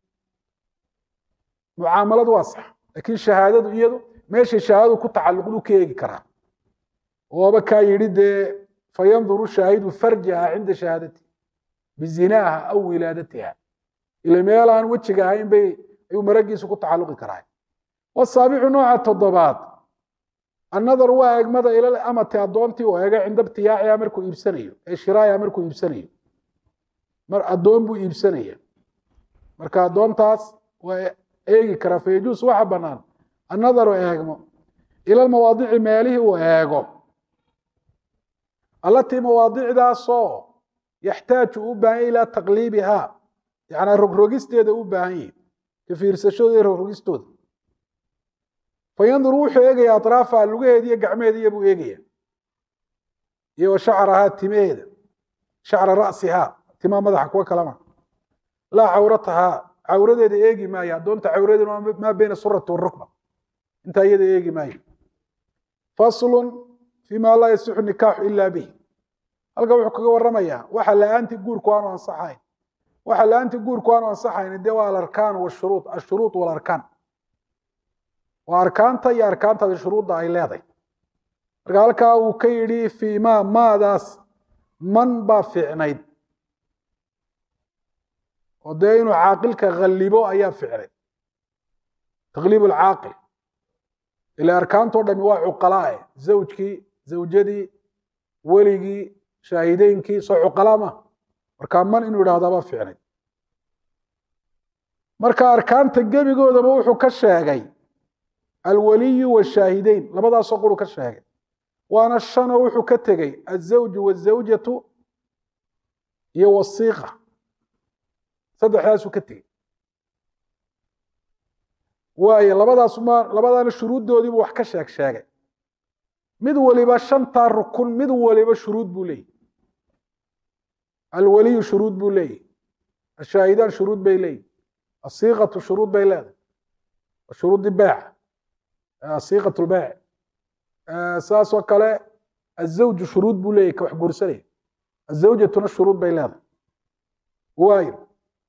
mucaamaladu waa sax laakiin shahaadadu iyadu meeshay shahaadadu ku tacalluqdu ka eegi karaa ooba kaa yidhi dee fayanduru shaahidu farjaha cinda shahaadati bizinaaha aw wilaadatiha ila meel aan wejiga ahayn bay ayuu maragiisu ku tacalluqi karaa wasaabicu nooca toddobaad annadar waa eegmada ilal amati addoontii uu eega cinda ibtiyaaciha markuu iibsanayo ee shiraayaha markuu iibsanayo mar addoon buu iibsanaya marka addoontaas waa eegi karaa fayajuus waxa bannaan annadaru eegmo ila lmawaadici meelihii uu eego allatii mawaadicdaasoo yaxtaaju u baahan yahy ilaa taqliibihaa yacnaa rogrogisteeda u baahan yahi ka fiirsashooda iyo rogrogistooda fayanduru wuxuu eegaya atraafaha lugaheeda iyo gacmeheediya buu eegaya iyo wa shacrahaa timaheeda shacra ra'sihaa timaa madaxa kuwa kalama laa cawratahaa cawradeeda eegi maayo addoonta cawradeeda maa beyna surati warukba intaa iyada eegi maayo faslun fima laa yasixu nikaaxu ila bih halkan wuxuu kaga waramayaa waxa la-aantii guurku aanu ansaxayn waxa la-aantii guurku aanu ansaxayn dee waa alarkaan washuruud ashuruud walarkaan waa arkaanta iyo arkaantaasi shuruudda ay leedahay marka halkaa uu ka yidhi fiima maadaas man baa fiicnayd oo dee inuu caaqilka kallibo ayaa ficnay taqliib alcaaqil ila arkaantoo dhami waa cuqalaae zawjkii zawjadii weligii shaahideynkii soo cuqalaa ma markaa man inuu idhahdaa baa ficnay marka arkaanta gebigoodaba wuxuu ka sheegay alwaliyu washaahideyn labadaasoo quru ka sheegay waana shanoo wuxuu ka tegey azawju wazawjatu iyo wasiiqa saddexdaasuu ka tegey waayo labadaas ma labadaana shuruuddoodiibuu wax ka sheeg sheegay mid waliba shantaa rukun mid waliba shuruud buu leeyahy alwaliyu shuruud buu leeyahy ashaahidaan shuruud bay leeyihi asiiqatu shuruud bay leedahay shuruudi beeca siiqat lbeyc saasoo kale azawju shuruud buu leeyahy ka wax guursanaya azawjatuna shuruud bay leedahay waayo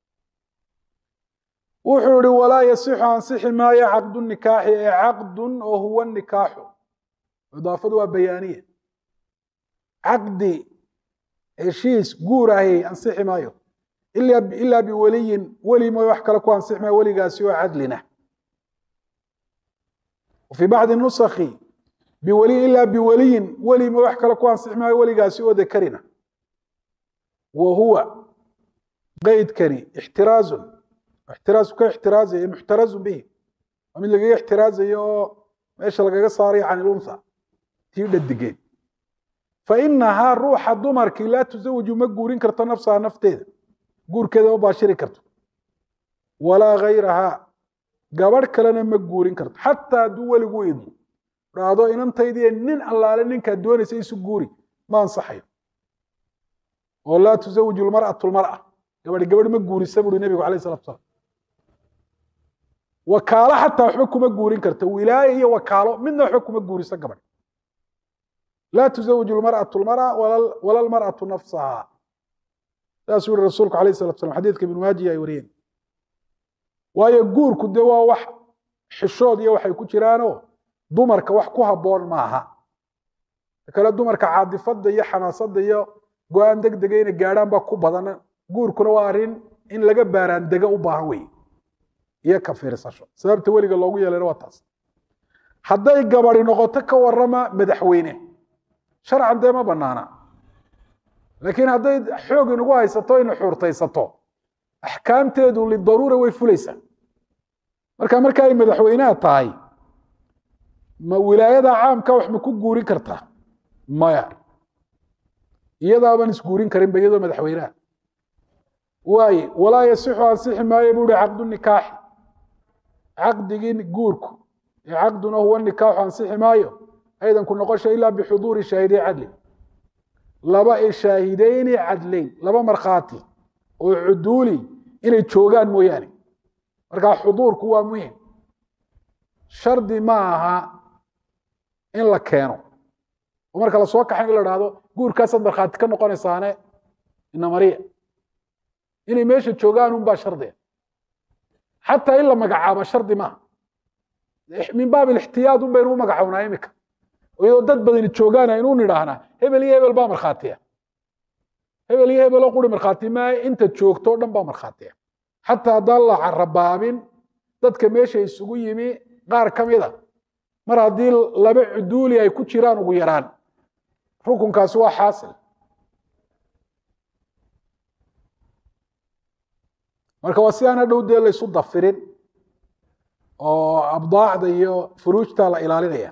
wuxuu ihi walaa yasixu ansixi maayo caqdu nikaaxi ee caqdun oo huwa nikaaxu idaafadu waa bayaaniya caqdi heshiis guur ahi ansixi maayo ilaa biweliyin weli mooy wax kale ku ansixi maayo weligaasi oo cadlina wafii bacdi nusakhi biweliyin ilaa biweliyin weli ma wax kale ku ansixi maayo weligaasi oo dakarina wa huwa qeydkani ixtiraazun ixtiraazu ka ixtiraazaya muxtarazun bihi waa mid lagaga ixtiraazayo oo meesha lagaga saarayo can ilunha tii dhadigeed fainahaa ruuxa dumarkii laa tusawiju ma guurin karto nafsaha nafteeda guurkeeda ma baashiri karto walaa gayrahaa gabadh kalena ma guurin karto xataa hadduu weligu idmo dhahdo inantaydiiyo nin allaale ninkaad doonaysa isu guuri ma ansaxayo oo laa tusawiju lmar'atu lmar'a gabadh gabadh ma guurisa buuri nebigu alayh salatu salam wakaalo xataa waxba kuma guurin karto wilaaye iyo wakaalo midna waxba kuma guuriso gabadh laa tusawiju lmar'atu lmar'a wala lmar'atu nafsaha saasuu yihi rasuulku alayh salatu salam xadiidka ibnu maajiya ay wariyeen waayo guurku dee waa wax xishood iyo waxay ku jiraanoo dumarka wax ku habboon maaha kale dumarka caadifada iyo xamaasada iyo go-aan deg dega inay gaadhaan baa ku badan guurkuna waa arrin in laga baaraan dega u baahan wey iyo ka fiirsasho sababta weliga loogu yeelayna waa taas hadday gabadi noqoto ka warama madaxweyne sharcan dee ma banaana laakiin hadday xoog inagu haysato ina xuurtaysato axkaamteedu lidaruura way fulaysaa marka marka ay madaxweynaha tahay ma wilaayada caamka wax ma ku guurin kartaa maya iyadaaban isguurin karinba iyadoo madaxweynaha waaye walaa yasixu ansixi maayo buu hi caqdu nikaaxi caqdigii guurku ee caqduna huwa nikaaxu ansixi maayo aydanku noqosha ilaa bixuduuri shaahidey cadlin laba ee shaahideyni cadlayn laba markhaati oo cuduuli inay joogaan mooyaane markaa xuduurku waa muhim shardi ma aha in la keeno oo marka lasoo kaxay in la dhahdo guurkaasaad markhaati ka noqonaysaane inamariya inay meesha joogaan unbaa shardiga xataa in la magacaabo shardi maaha min baab ilixtiyaad un baynu u magacownaa imika iyadoo dad badani joogaan aynu nidhaahnaa hebel iyo hebel baa markhaatiya hebel iyo hebeloo quri markhaati maayo inta joogto o dhan baa markhaatiya xataa haddaan la carabaabin dadka meesha isugu yimi qaar ka mida mar haddii laba cuduuli ay ku jiraan ugu yaraan rukunkaasi waa xaasil marka waa si aan hadhow dee laysu dafirin oo abdaacda iyo furuujta la ilaalinaya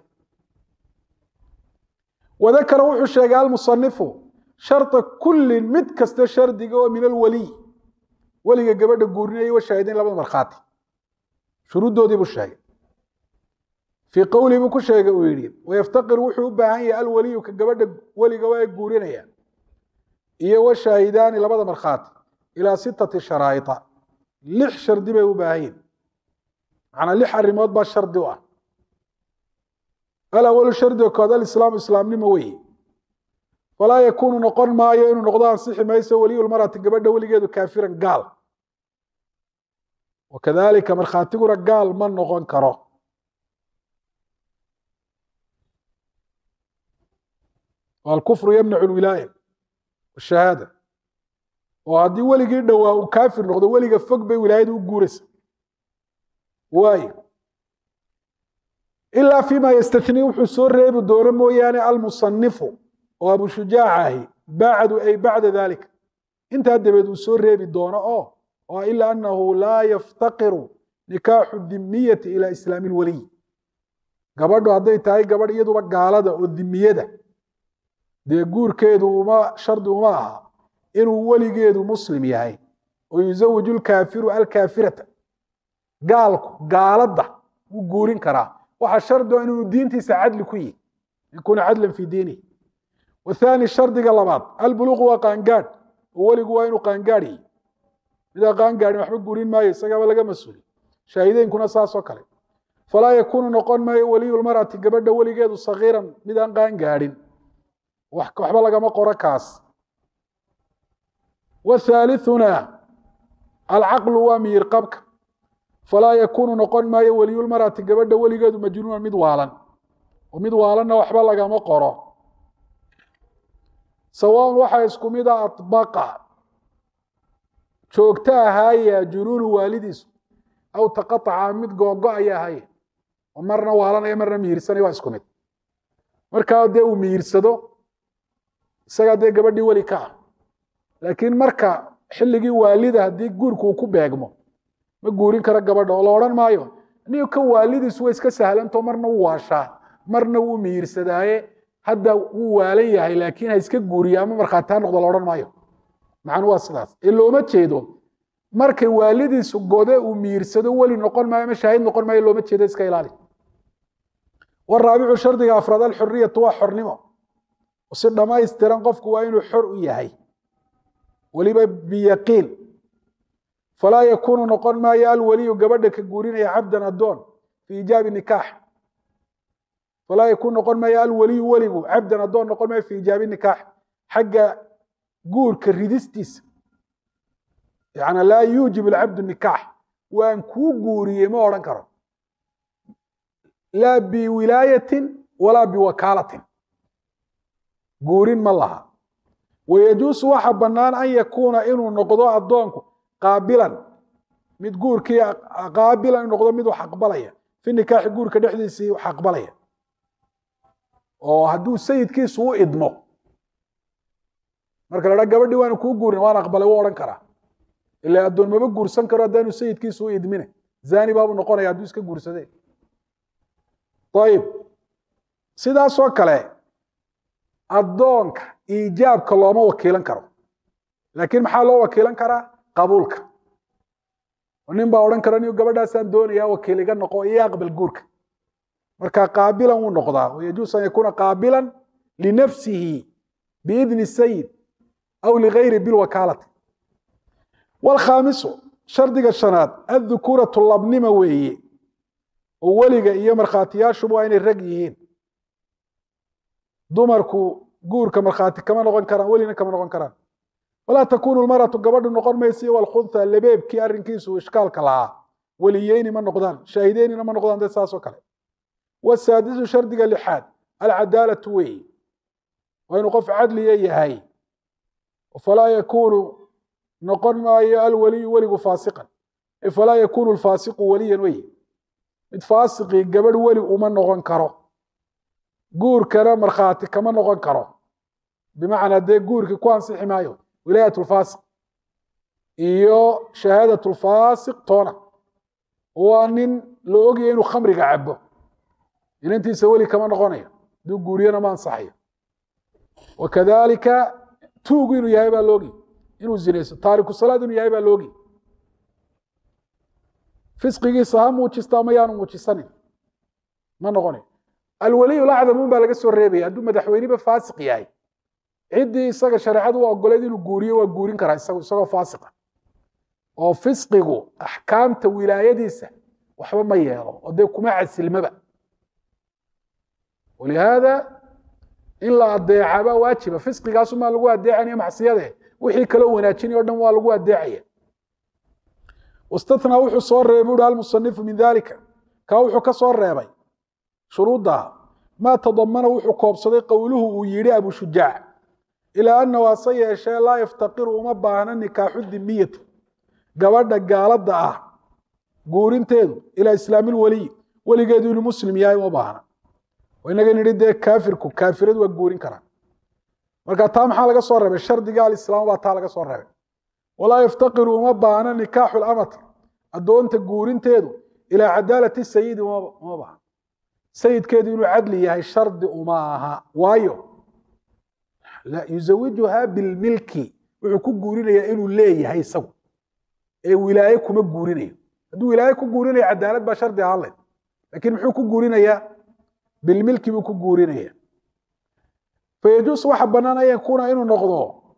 wadakara wuxuu sheegay almusanifu sharda kullin mid kasta shardiga oo min alwaliy weliga gabadha guurinaya wa shaahidayn labada markhaati shuruuddoodii buu sheegay fii qowlii buu ku sheegay uu yidhi wayaftaqir wuxuu u baahan yahay alwaliyu ka gabadha weliga waa guurinaya iyo wa shaahidaani labada markhaati ilaa sitati sharaa'ita lix shardi bay u baahan yihin macnaa lix arrimood baa shardi u ah alawalu shardiga kood alislaamu islaamnimo weeye falaa yakuunu noqon maayo inuu noqdo ansixi mayso weliyulmarati gabadha weligeedu kaafiran gaal wakadalika markhaatiguna gaal ma noqon karo alkufru yamnacu lwilaaya washahaada oo haddii weligii dhowaa uu kaafir noqdo weliga fog bay wilaayada u guuraysa waayo ilaa fima yastathnii wuxuu soo reebi doono mooyaane almusanifu oo abu shujaac ahi bacdu ay bacda dalika intaa dabeed uu soo reebi doono oo oo ila anahu laa yaftaqiru nikaaxu dimiyati ila islaami lwaliy gabadhu hadday tahay gabadh iyaduba gaalada oo dimiyada dee guurkeedu uma shardi uma aha inuu weligeedu muslim yahay oo yuzawiju lkaafiru alkaafirata gaalku gaaladda wuu guurin karaa waxaa shardi o inuu diintiisa cadli ku yihi yakuuna cadlan fii diinihi wathani shardiga labaad albuluuqu waa qaangaadh oo weligu waa inuu qaangaadh yihi midaa qaangaadhin waxba guurin maayo isagaaba laga mas-uuli shaahideynkuna saasoo kale falaa yakuunu noqon maayo weliyulmarati gabadha weligeedu sagiiran midaan qaangaadhin waxba lagama qoro kaas wathaalithuna alcaqlu waa miyir qabka falaa yakuunu noqon maayo weliyulmarati gabadha weligeedu majnuunan mid waalan oo mid waalanna waxba lagama qoro sawaan waxaa isku mid a aطbaqa joogto ahaaya junuunu waalidiisu aw taqaطaca mid googo aya ahaya oo marna waalanaya marna mihirsanayo waa isku mid markaa dee uu mihirsado isagaa dee gabadhii weli ka ah laakiin marka xilligii waalida haddii guurku uu ku beegmo ma guurin karo gabadha oo la odhan maayo nin ka waalidiisu way iska sahlanto marna wuu waashaa marna wuu mihirsadaaye hadda wuu waalan yahay laakiin ha iska guuriya ama markhaati ha noqdo la odhan maayo macnu waa sidaas ee looma jeedo markay waalidiisu gode uu mihirsado weli noqon maayo ama shaahid noqon maayo looma jeedo iska ilaali waraabicu shardiga afraad alxuriyatu waa xornimo si dhammaystiran qofku waa inuu xor u yahay weliba biyaqiin falaa yakuunu noqon maayo alwaliyu gabadha ka guurinaya cabdan addoon fi ijaabi nikaax falaa yakuun noqon maayo alwaliyu weligu cabdan addoon noqon maayo fi ijaabi nikaax xagga guurka ridistiisa yani laa yuujib alcabdu nikaax waan kuu guuriyey ma odhan karo laa biwilaayatin walaa biwakaalatin guurin ma laha wayajuusu waxa bannaan an yakuuna inuu noqdo addoonku qaabilan mid guurkii qaabilan inuu noqdo mid wax aqbalaya fi nikaaxi guurka dhexdiisii wax aqbalaya oo hadduu sayidkiisu u idmo marka la dhaa gabadhii waana kuu guurin waan aqbalay wuu odhan karaa ila addoon maba guursan karo haddaanu sayidkiisu u idmine zani baabuu noqonaya hadduu iska guursadee ayib sidaasoo kale addoonka iijaabka looma wakiilan karo laakiin maxaa loo wakiilan karaa qabuulka nin baa odhan kara niu gabadhaasaan doonayaa wakiil iga noqo iyo aqbal guurka marka qaabilan wuu noqdaa wayajuusu an yakuuna qaabilan linafsihi biidni sayid aw ligayri bilwakaalati waalkhaamisu shardiga shanaad addukuuratu labnima weeye oo weliga iyo markhaatiyaashuba waa inay rag yihiin dumarku guurka markhaati kama noqon karaan welina kama noqon karaan walaa takunu lmaratu gabadhu noqon maysa walkhuntha labeebkii arrinkiisu ishkaalka lahaa weliyeyni ma noqdaan shaahideynina ma noqdaan dee saasoo kale wasaadisu shardiga lixaad alcadaalatu weeye waa inuu qof cadliya yahay falaa yakuunu noqon maayo alweliyu weligu faasiqan falaa yakuunu lfaasiqu weliyan weye mid faasiqii gabadh weli uma noqon karo guurkana markhaati kama noqon karo bimacnaa dee guurkii ku ansixi maayo wilaayat lfaasiq iyo shahaadat lfaasiq toona waa nin la ogaya inuu khamriga cabo inantiisa weli kama noqonayo hadduu guuriyana ma ansaxayo wakadalika tuugu inuu yahay baa loogi inuu zinayso taariku salaad inuu yahay baa loogi fisqigiisa ha muujista ama yaanu muujisanin ma noqonayo alwaliyu lacdamun baa laga soo reebaya hadduu madaxweyneba faasiq yahay ciddii isaga shareecadu u ogoleed inuu guuriyo waa guurin karaa isagu isagoo faasiqa oo fisqigu axkaamta wilaayadiisa waxba ma yeelo oo dee kuma casilmaba walihaada in la adeecaba waajiba fisqigaasumaa lagu adeecanaya macsiyade wixii kaloo wanaajinay o dhan waa lagu adeecaya wastathnaa wuxuu soo reebay uhi almusanifu min dalika kaa wuxuu ka soo reebay shuruudda maa tadamana wuxuu koobsaday qowluhu uu yidhi abu shujaac ilaa annahu hase yeeshee laa yaftaqiru uma baahna nikaaxu dimiyati gabadha gaaladda ah guurinteedu ilaa islaamilweliy weligeedu inuu muslim yahay uma baahna inaga nidhi dee kaafirku kaafiradu waa guurin karaan marka taa maxaa laga soo reebay shardiga alislaam baa taa laga soo reebay walaa yaftaqiru uma baahna nikaaxu lamati addoonta guurinteedu ilaa cadaalati sayidi uma baahna sayidkeedu inuu cadli yahay shardi uma aha waayo yuzawijuhaa bilmilki wuxuu ku guurinayaa inuu leeyahay isagu ee wilaaye kuma guurinayo hadduu wilaaye ku guurinayo cadaalad baa shardi ahaan layd lakiin muxuu ku guurinayaa bilmilki buu ku guurinaya fayajuus waxa bannaan an yakuuna inuu noqdo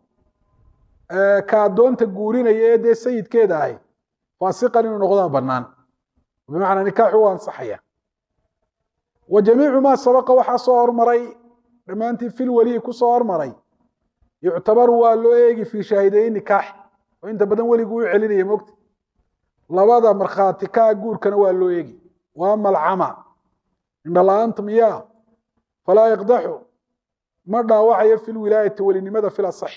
ka addoonta guurinaya ee dee sayidkeeda ahy faasiqan inuu noqdaa bannaan bimacnaa nikaaxu u ansaxaya wa jamiicu maa sabaqa waxaa soo hormaray dhammaantii fil weliyi ku soo hormaray yuctabaru waa loo eegi fii shaahideeyi nikaax oo inta badan weligu u celinaya mogta labada markhaati kaa guurkana waa loo eegi wa ama alcama indhala-aanta miyaa falaa yaqdaxu ma dhaawacayo fi lwilaayati welinimada fil asaxi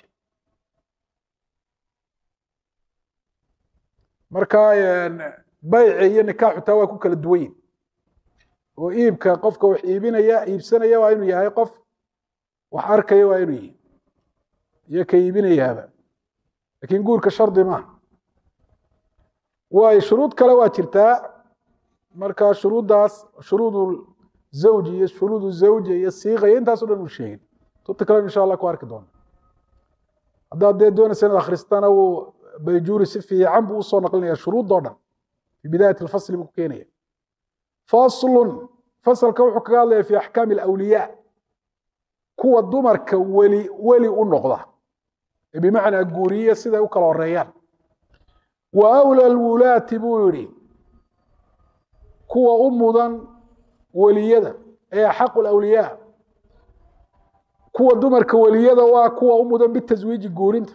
marka bayci iyo nikaaxu taa waa ku kala duwan yihin oo iibka qofka wax iibinaya iibsanaya waa inuu yahay qof wax arkaya waa inuu yihi iyo ka iibinayaaba lakin guurka shardi maaha waayo shuruud kale waa jirtaa marka shuruuddaas shuruudu zawji iyo shuruudu zawja iyo siiqa iyo intaaso dhan uu sheegin tubta kalen insha allah ku arki doona haddaad dee doonaysa inaad akhristana uu bayjuuri si fiican buu usoo naqlinaya shuruuddoo dhan fi bidaayat alfasli buu ku keenaya faslun fasalka wuxuu kaga hadlaya fi axkaami alawliyaa kuwa dumarka weli weli u noqda ee bimacnaa guuriye siday u kala horeeyaan wa awla alwulaati buu yidhi kuwa u mudan weliyada ee axaqu lawliyaa kuwa dumarka weliyada waa kuwa u mudan bitaswiiji guurinta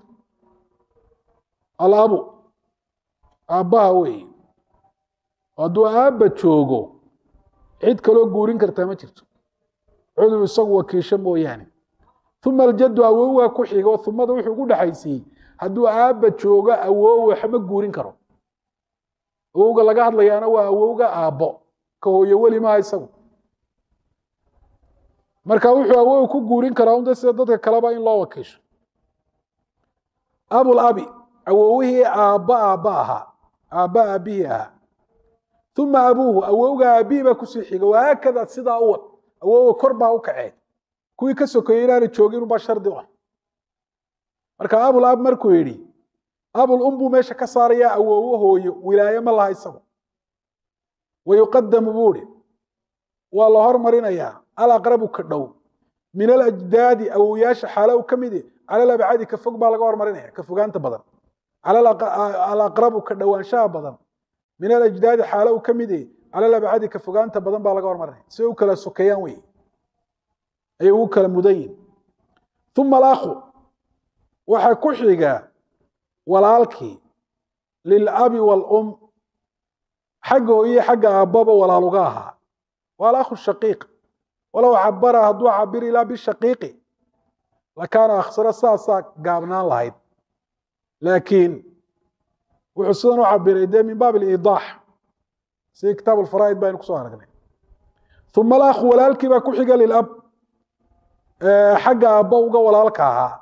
alabu aabbaha weeye hadduu aabba joogo cid kaloo guurin kartaa ma jirto cudur isagu wakiisho mooyaane uma aljaddu awowga ku xigo umada wuxuu ugu dhexaysiiyey hadduu aabba joogo awow waxma guurin karo awowga laga hadlayaana waa awowga aabbo ka hooyo weli maaha isagu marka wuxuu awow ku guurin karaa unta sida dadka kaleba in loo wakiisho abul abi awowihii aabba aabba ahaa aabba aabbihii ahaa uma abuuhu awowga aabbihii baa kusii xiga wahaakada sidaa u wad awowga kor baa u kacee kuwii ka sokeeyey inaana joogin ubaa shardi u ah marka abul ab markuu yidhi abul um buu meesha ka saarayaa awowo hooyo wilaaye ma laha isagu wayuqadamu buu ihi waa la hormarinayaa alaqrabu ka dhow min alajdaadi awowyaasha xaalo u ka midi cala labcadi ka fog baa laga hormarinaya ka fogaanta badan alaqrabu ka dhowaanshaha badan min alajdaadi xaalo u ka midi cala labcadi ka fogaanta badan baa laga hormarinaya si u kala sokeeyaan wey ayay ugu kala mudan yihin uma alakhu waxaa ku xiga walaalkii lilabi waalum xagga hooye xagga aabbaba walaaluga ahaa waa alakhu shaqiiq walow cabara hadduu cabir ilaa bishaqiiqi lakaana akhsaro saasaa gaabnaan lahayd laakiin wuxuu sidan u cabiray dee min baab aliidaax sidii kitaab alfaraa'id baynu kusoo aragnay uma alakhu walaalkii baa ku xiga lilab xagga aabba uga walaalka ahaa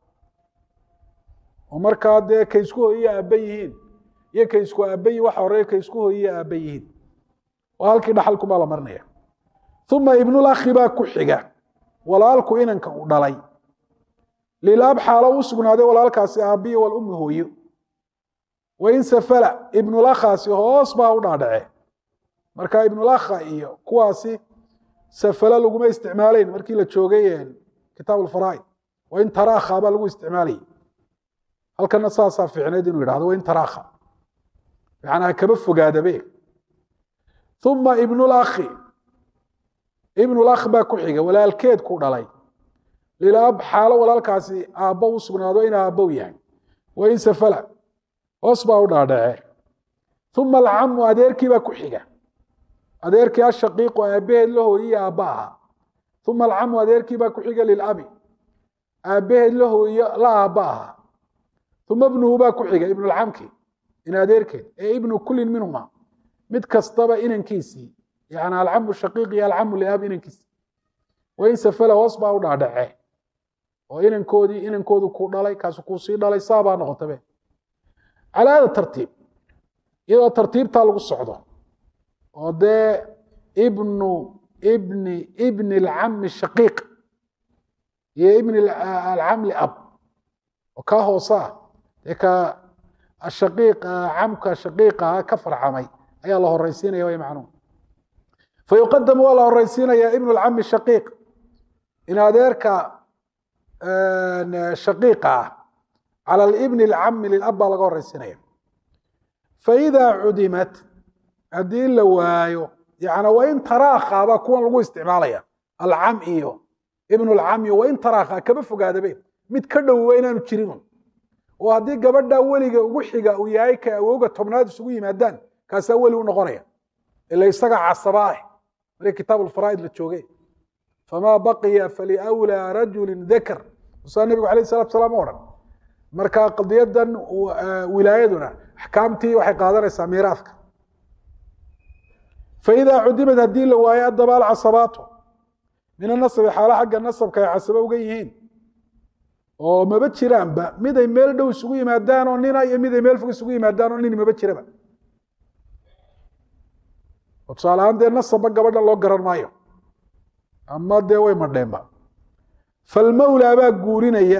oo markaa dee kay isku hooyiye aabba yihiin iyo kay isku aabba yihin waxa horeeya kay isku hooyiye aabba yihiin oo halkii dhaxalkumaa la marinaya uma ibnulakhi baa ku xiga walaalku inanka uu dhalay lilab xaalo u sugnaaday walaalkaasi aabbiyi walummi hooyo wain safala ibnulakhaasi hoos baa u dhaadhace marka ibnulakha iyo kuwaasi safala laguma isticmaalayn markii la joogay kitaab alfaraa'id wain taraakha baa lagu isticmaalayay halkana saasaa fiicneyd inuu yidhahdo wain taraakha macnaa kaba fogaadabe uma ibnulakhi ibnulakh baa ku xiga walaalkeed ku dhalay lilab xaalo walaalkaasi aabbo u sugnaado in aabbow yahay wain safala hoos baa u dhaadhace uma alcamu adeerkii baa ku xiga adeerkii ashaqiiqu aabbaheed la hooyiye aabba ahaa uma alcamu adeerkii baa ku xiga lilabi aabbaheed la hooyo la aabba ahaa uma ibnuhu baa ku xiga ibnulcamki in adeerkeed ee ibnu kullin minhuma mid kastaba inankiisii yani alcamu shaqiiq iyo alcamu liab inankiisii wain safala hoos baa u dhaadhace oo inankoodii inankoodu ku dhalay kaasu kuu sii dhalay saabaa noqotabe calaa hada tartiib iyadoo tartiibtaa lagu socdo oo dee ibnu ibni ibni alcami shaqiiq iyo ibni alcam liab oo kaa hoose ah dee ka ashaqiiq camka shaqiiqaha ka farcamay ayaa la horeysiinaya way macnuum fayuqadamu waa la horeysiinaya ibnu alcami shaqiiq in adeerka shaqiiqa ah cala libni alcami lilab baa laga horeysiinaya faidaa cudimat haddii la waayo yani wain taraakha baa kuwan lagu isticmaalaya alcam iyo ibnu alcam iyo wain taraakha kaba fogaadabe mid ka dhowowa inaanu jirinun oo haddii gabadha weliga ugu xiga uu yahay ka awowga tobnaad isugu yimaadaan kaasaa weli u noqonaya ila isaga casaba ah markii kitaab alfaraa'id la jooge famaa baqiya faliwlaa rajulin dakar musaa nabigu alayh salatu salaam o odhan marka qadiyadan wilaayaduna axkaamtii waxay qaadanaysaa miiraafka faidaa cudimad haddii la waayo addaba alcasabaatu min anasabi xaalo xagga nasabka ay casabo uga yihiin oo maba jiraanba miday meel dhow isugu yimaadaan oo nina iyo miday meel fog isugu yimaadaan oo nin maba jiraba oo tusaale ahaan dee nasabba gabadha loo garan maayo ama dee way madheenba falmawlaa baa guurinaya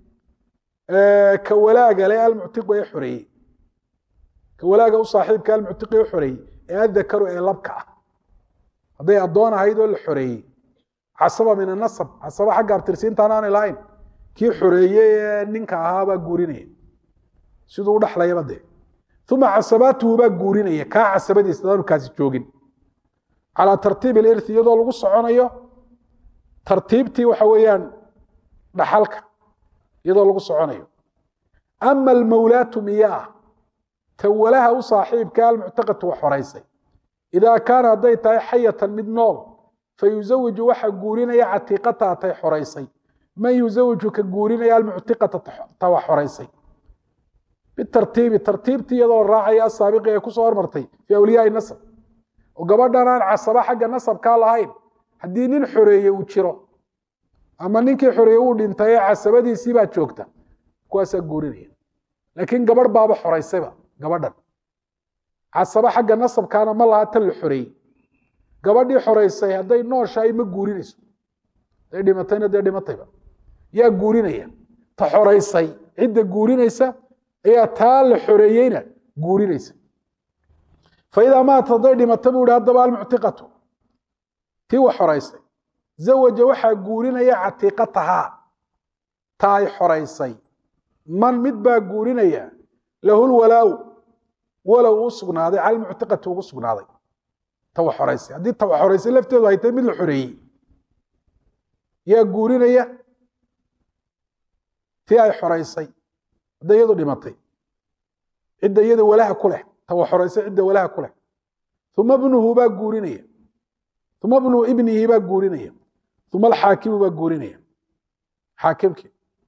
ka walaaga le almuctiqu ee xoreeyey ka walaaga u saaxiibka almuctiqi ee xoreeyey ee adakaru ee labka ah hadday addoon ahayd oo la xoreeyey casaba min anasab casaba xagga abtirsiintaan aanay lahayn kii xoreeyey ee ninka ahaa baa guurinaya siduu u dhaxlayaba dee uma casabaatuhu baa guurinaya kaa casabadiisa daanu kaasi joogin calaa tartiib ilirthi iyadoo lagu soconayo tartiibtii waxa weeyaan dhaxalka iyadoo lagu soconayo ama almawlaatu miyaa tawalaha u saaxiibka almuctaqatu wax horaysay idaa kaana hadday tahay xayatan mid nool fayuzawiju waxa guurinaya catiiqataa tay xoraysay man yuzawiju ka guurinaya almuctiqata ta wax horaysay bitartiibi tartiibtii iyadoo raacaya asaabiqi ee kusoo hormartay fii awliyaai nasab oo gabadhan aan casaba xagga nasabkaa lahayn haddii nin xoreeye uu jiro ama ninkii xoreeye uu dhintay ee casabadiisii baa joogta kuwaasaa guurinaya laakiin gabadh baaba xoraysayba gabadhan casaba xagga nasabkaana ma laha tan la xoreeyey gabadhii xoraysay hadday nooshahay ma guurinayso hadday dhimatayna dee dhimatayba yaa guurinaya ta xoraysay cidda guurinaysa ayaa taa la xoreeyeyna guurinaysa faidaa maata hadday dhimata buu ihi haddaba almuctiqatu tii wax xoraysay zawaja waxaa guurinaya catiiqatahaa ta ay xoraysay man mid baa guurinaya lahu lwalaaw walow u sugnaaday cala almuctiqati ugu sugnaaday ta wax xoraysay haddii ta wax xoraysay lafteedu ay tahay mid la xoreeyey yaa guurinaya tii ay xoraysay hadday iyadu dhimatay cidda iyada walaha ku leh ta wax xoraysay cidda walaha ku leh uma bnuhu baa guurinaya uma bnu ibnihi baa guurinaya uma alxaakimu baa guurinaya xaakimkii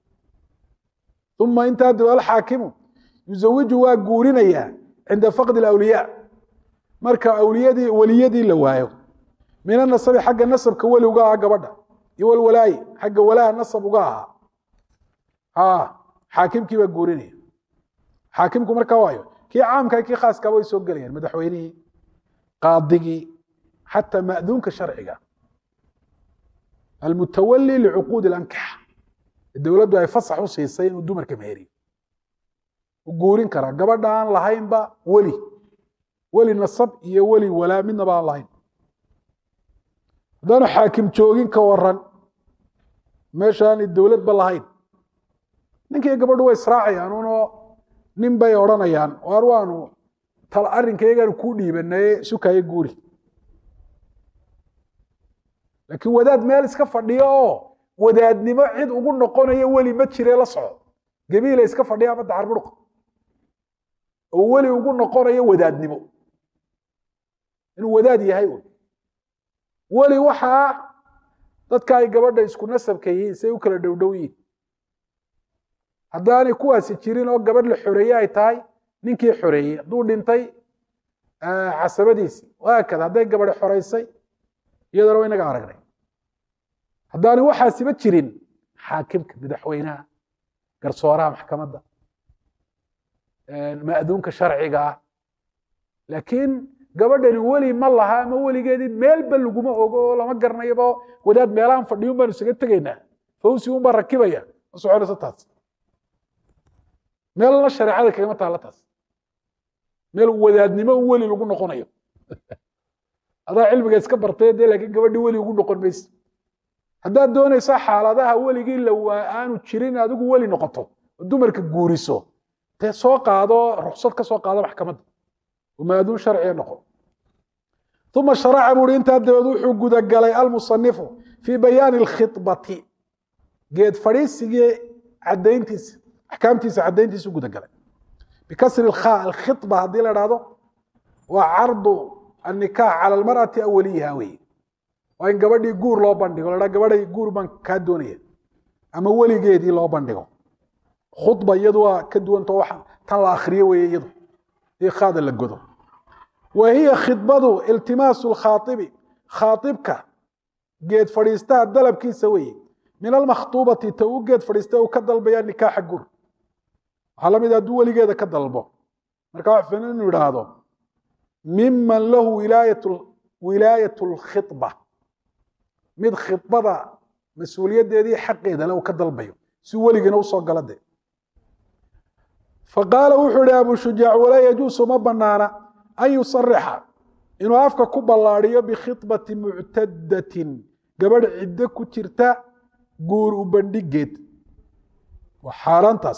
uma intaa dib alxaakimu yuzawiju waa guurinayaa cinda faqdi alawliyaa marka awliyadii weliyadii la waayo min anasabi xagga nasabka weli uga ahaa gabadha iyo walwalaayi xagga walaha nasab uga ahaa xaakimkii baa guurinaya xaakimku markaa waayo kii caamka kii khaaskaba way soo gelayaan madaxweynihii qaadigii xataa ma'duunka sharciga almutawali licuquudi alankixa dowladdu ay fasax u siisay inuu dumarka meheriyo u guurin karaa gabadha aan lahaynba weli weli nasab iyo weli walaa midnaba aan lahayn haddaanu xaakim joogin ka waran meesha aanay dowladba lahayn ninkiiyo gabadhu way israacayaan unoo nin bay odhanayaan waar waanu tal arrinkayagaanu kuu dhiibanaye sukaye guuri laakiin wadaad meel iska fadhiyo oo wadaadnimo cid ugu noqonayo weli ma jire la soco gabiila iska fadhiya ama dacarburuqa oo weli ugu noqonayo wadaadnimo inuu wadaad yahay un weli waxaa dadka ay gabadha isku nasabka yihiin say u kala dhowdhow yihin haddaanay kuwaasi jirin oo gabadh la xoreeye ay tahay ninkii xoreeyey hadduu dhintay casabadiisii waakada hadday gabadhi xoraysay iyadana wa inaga aragnay haddaanay waxaasiba jirin xaakimka madaxweynaha garsooraha maxkamadda ma'duunka sharciga ah laakiin gabadhani weli ma laha ama weligeedii meelba laguma ogo oo lama garanayoba wadaad meelahan fadhiyun baanu isaga tegaynaa fawsi un baa rakibaya ma soconayso taas meelna shareecada kagama taalla taas meel wadaadnimo un weli lagu noqonayo adaa cilmiga iska bartay dee laakiin gabadhii weli ugu noqon mayse haddaad doonaysa xaaladaha weligii lawaa aanu jirin adigu weli noqoto oo dumarka guuriso dee soo qaado ruksad ka soo qaado maxkamadda oo maaduun sharciga noqo uma sharaca buuhi intaa dabeed wuxuu gudagalay almusanifu fii bayaani alkhibati geed fadhiisigii cadayntiisa axkaamtiisa cadayntiisu gudagalay bikasri lkha alkhiba haddii la dhahdo waa cardu annikaax cala almar'ati aw waliyiha weye waa in gabadhii guur loo bandhigo la gabadhay guur baan kaa doonaya ama weligeedii loo bandhigo khudba iyadu waa ka duwanto wax tan la akriyo weeye iyadu dii khaada la godo wa hiya khidbadu iltimaasu lkhaaibi khaaibka geed fadhiistaha dalabkiisa weeye min almakhtuubati ta u geed fadhiista uu ka dalbaya nikaaxa gur waxaa lamid hadduu weligeeda ka dalbo marka wax filan inuu idhaahdo miman lahu wilaayat lkhidba mid khidbada mas-uuliyaddeedii xaqeeda le uu ka dalbayo si weligiina usoo gala de faqaala wuxuu ihi abu shujaac walaa yajuusu ma banaana an yusarixa inuu afka ku ballaadiyo bikhidbati muctadatin gabadh ciddo ku jirta guur u bandhigeed waa xaaraantaas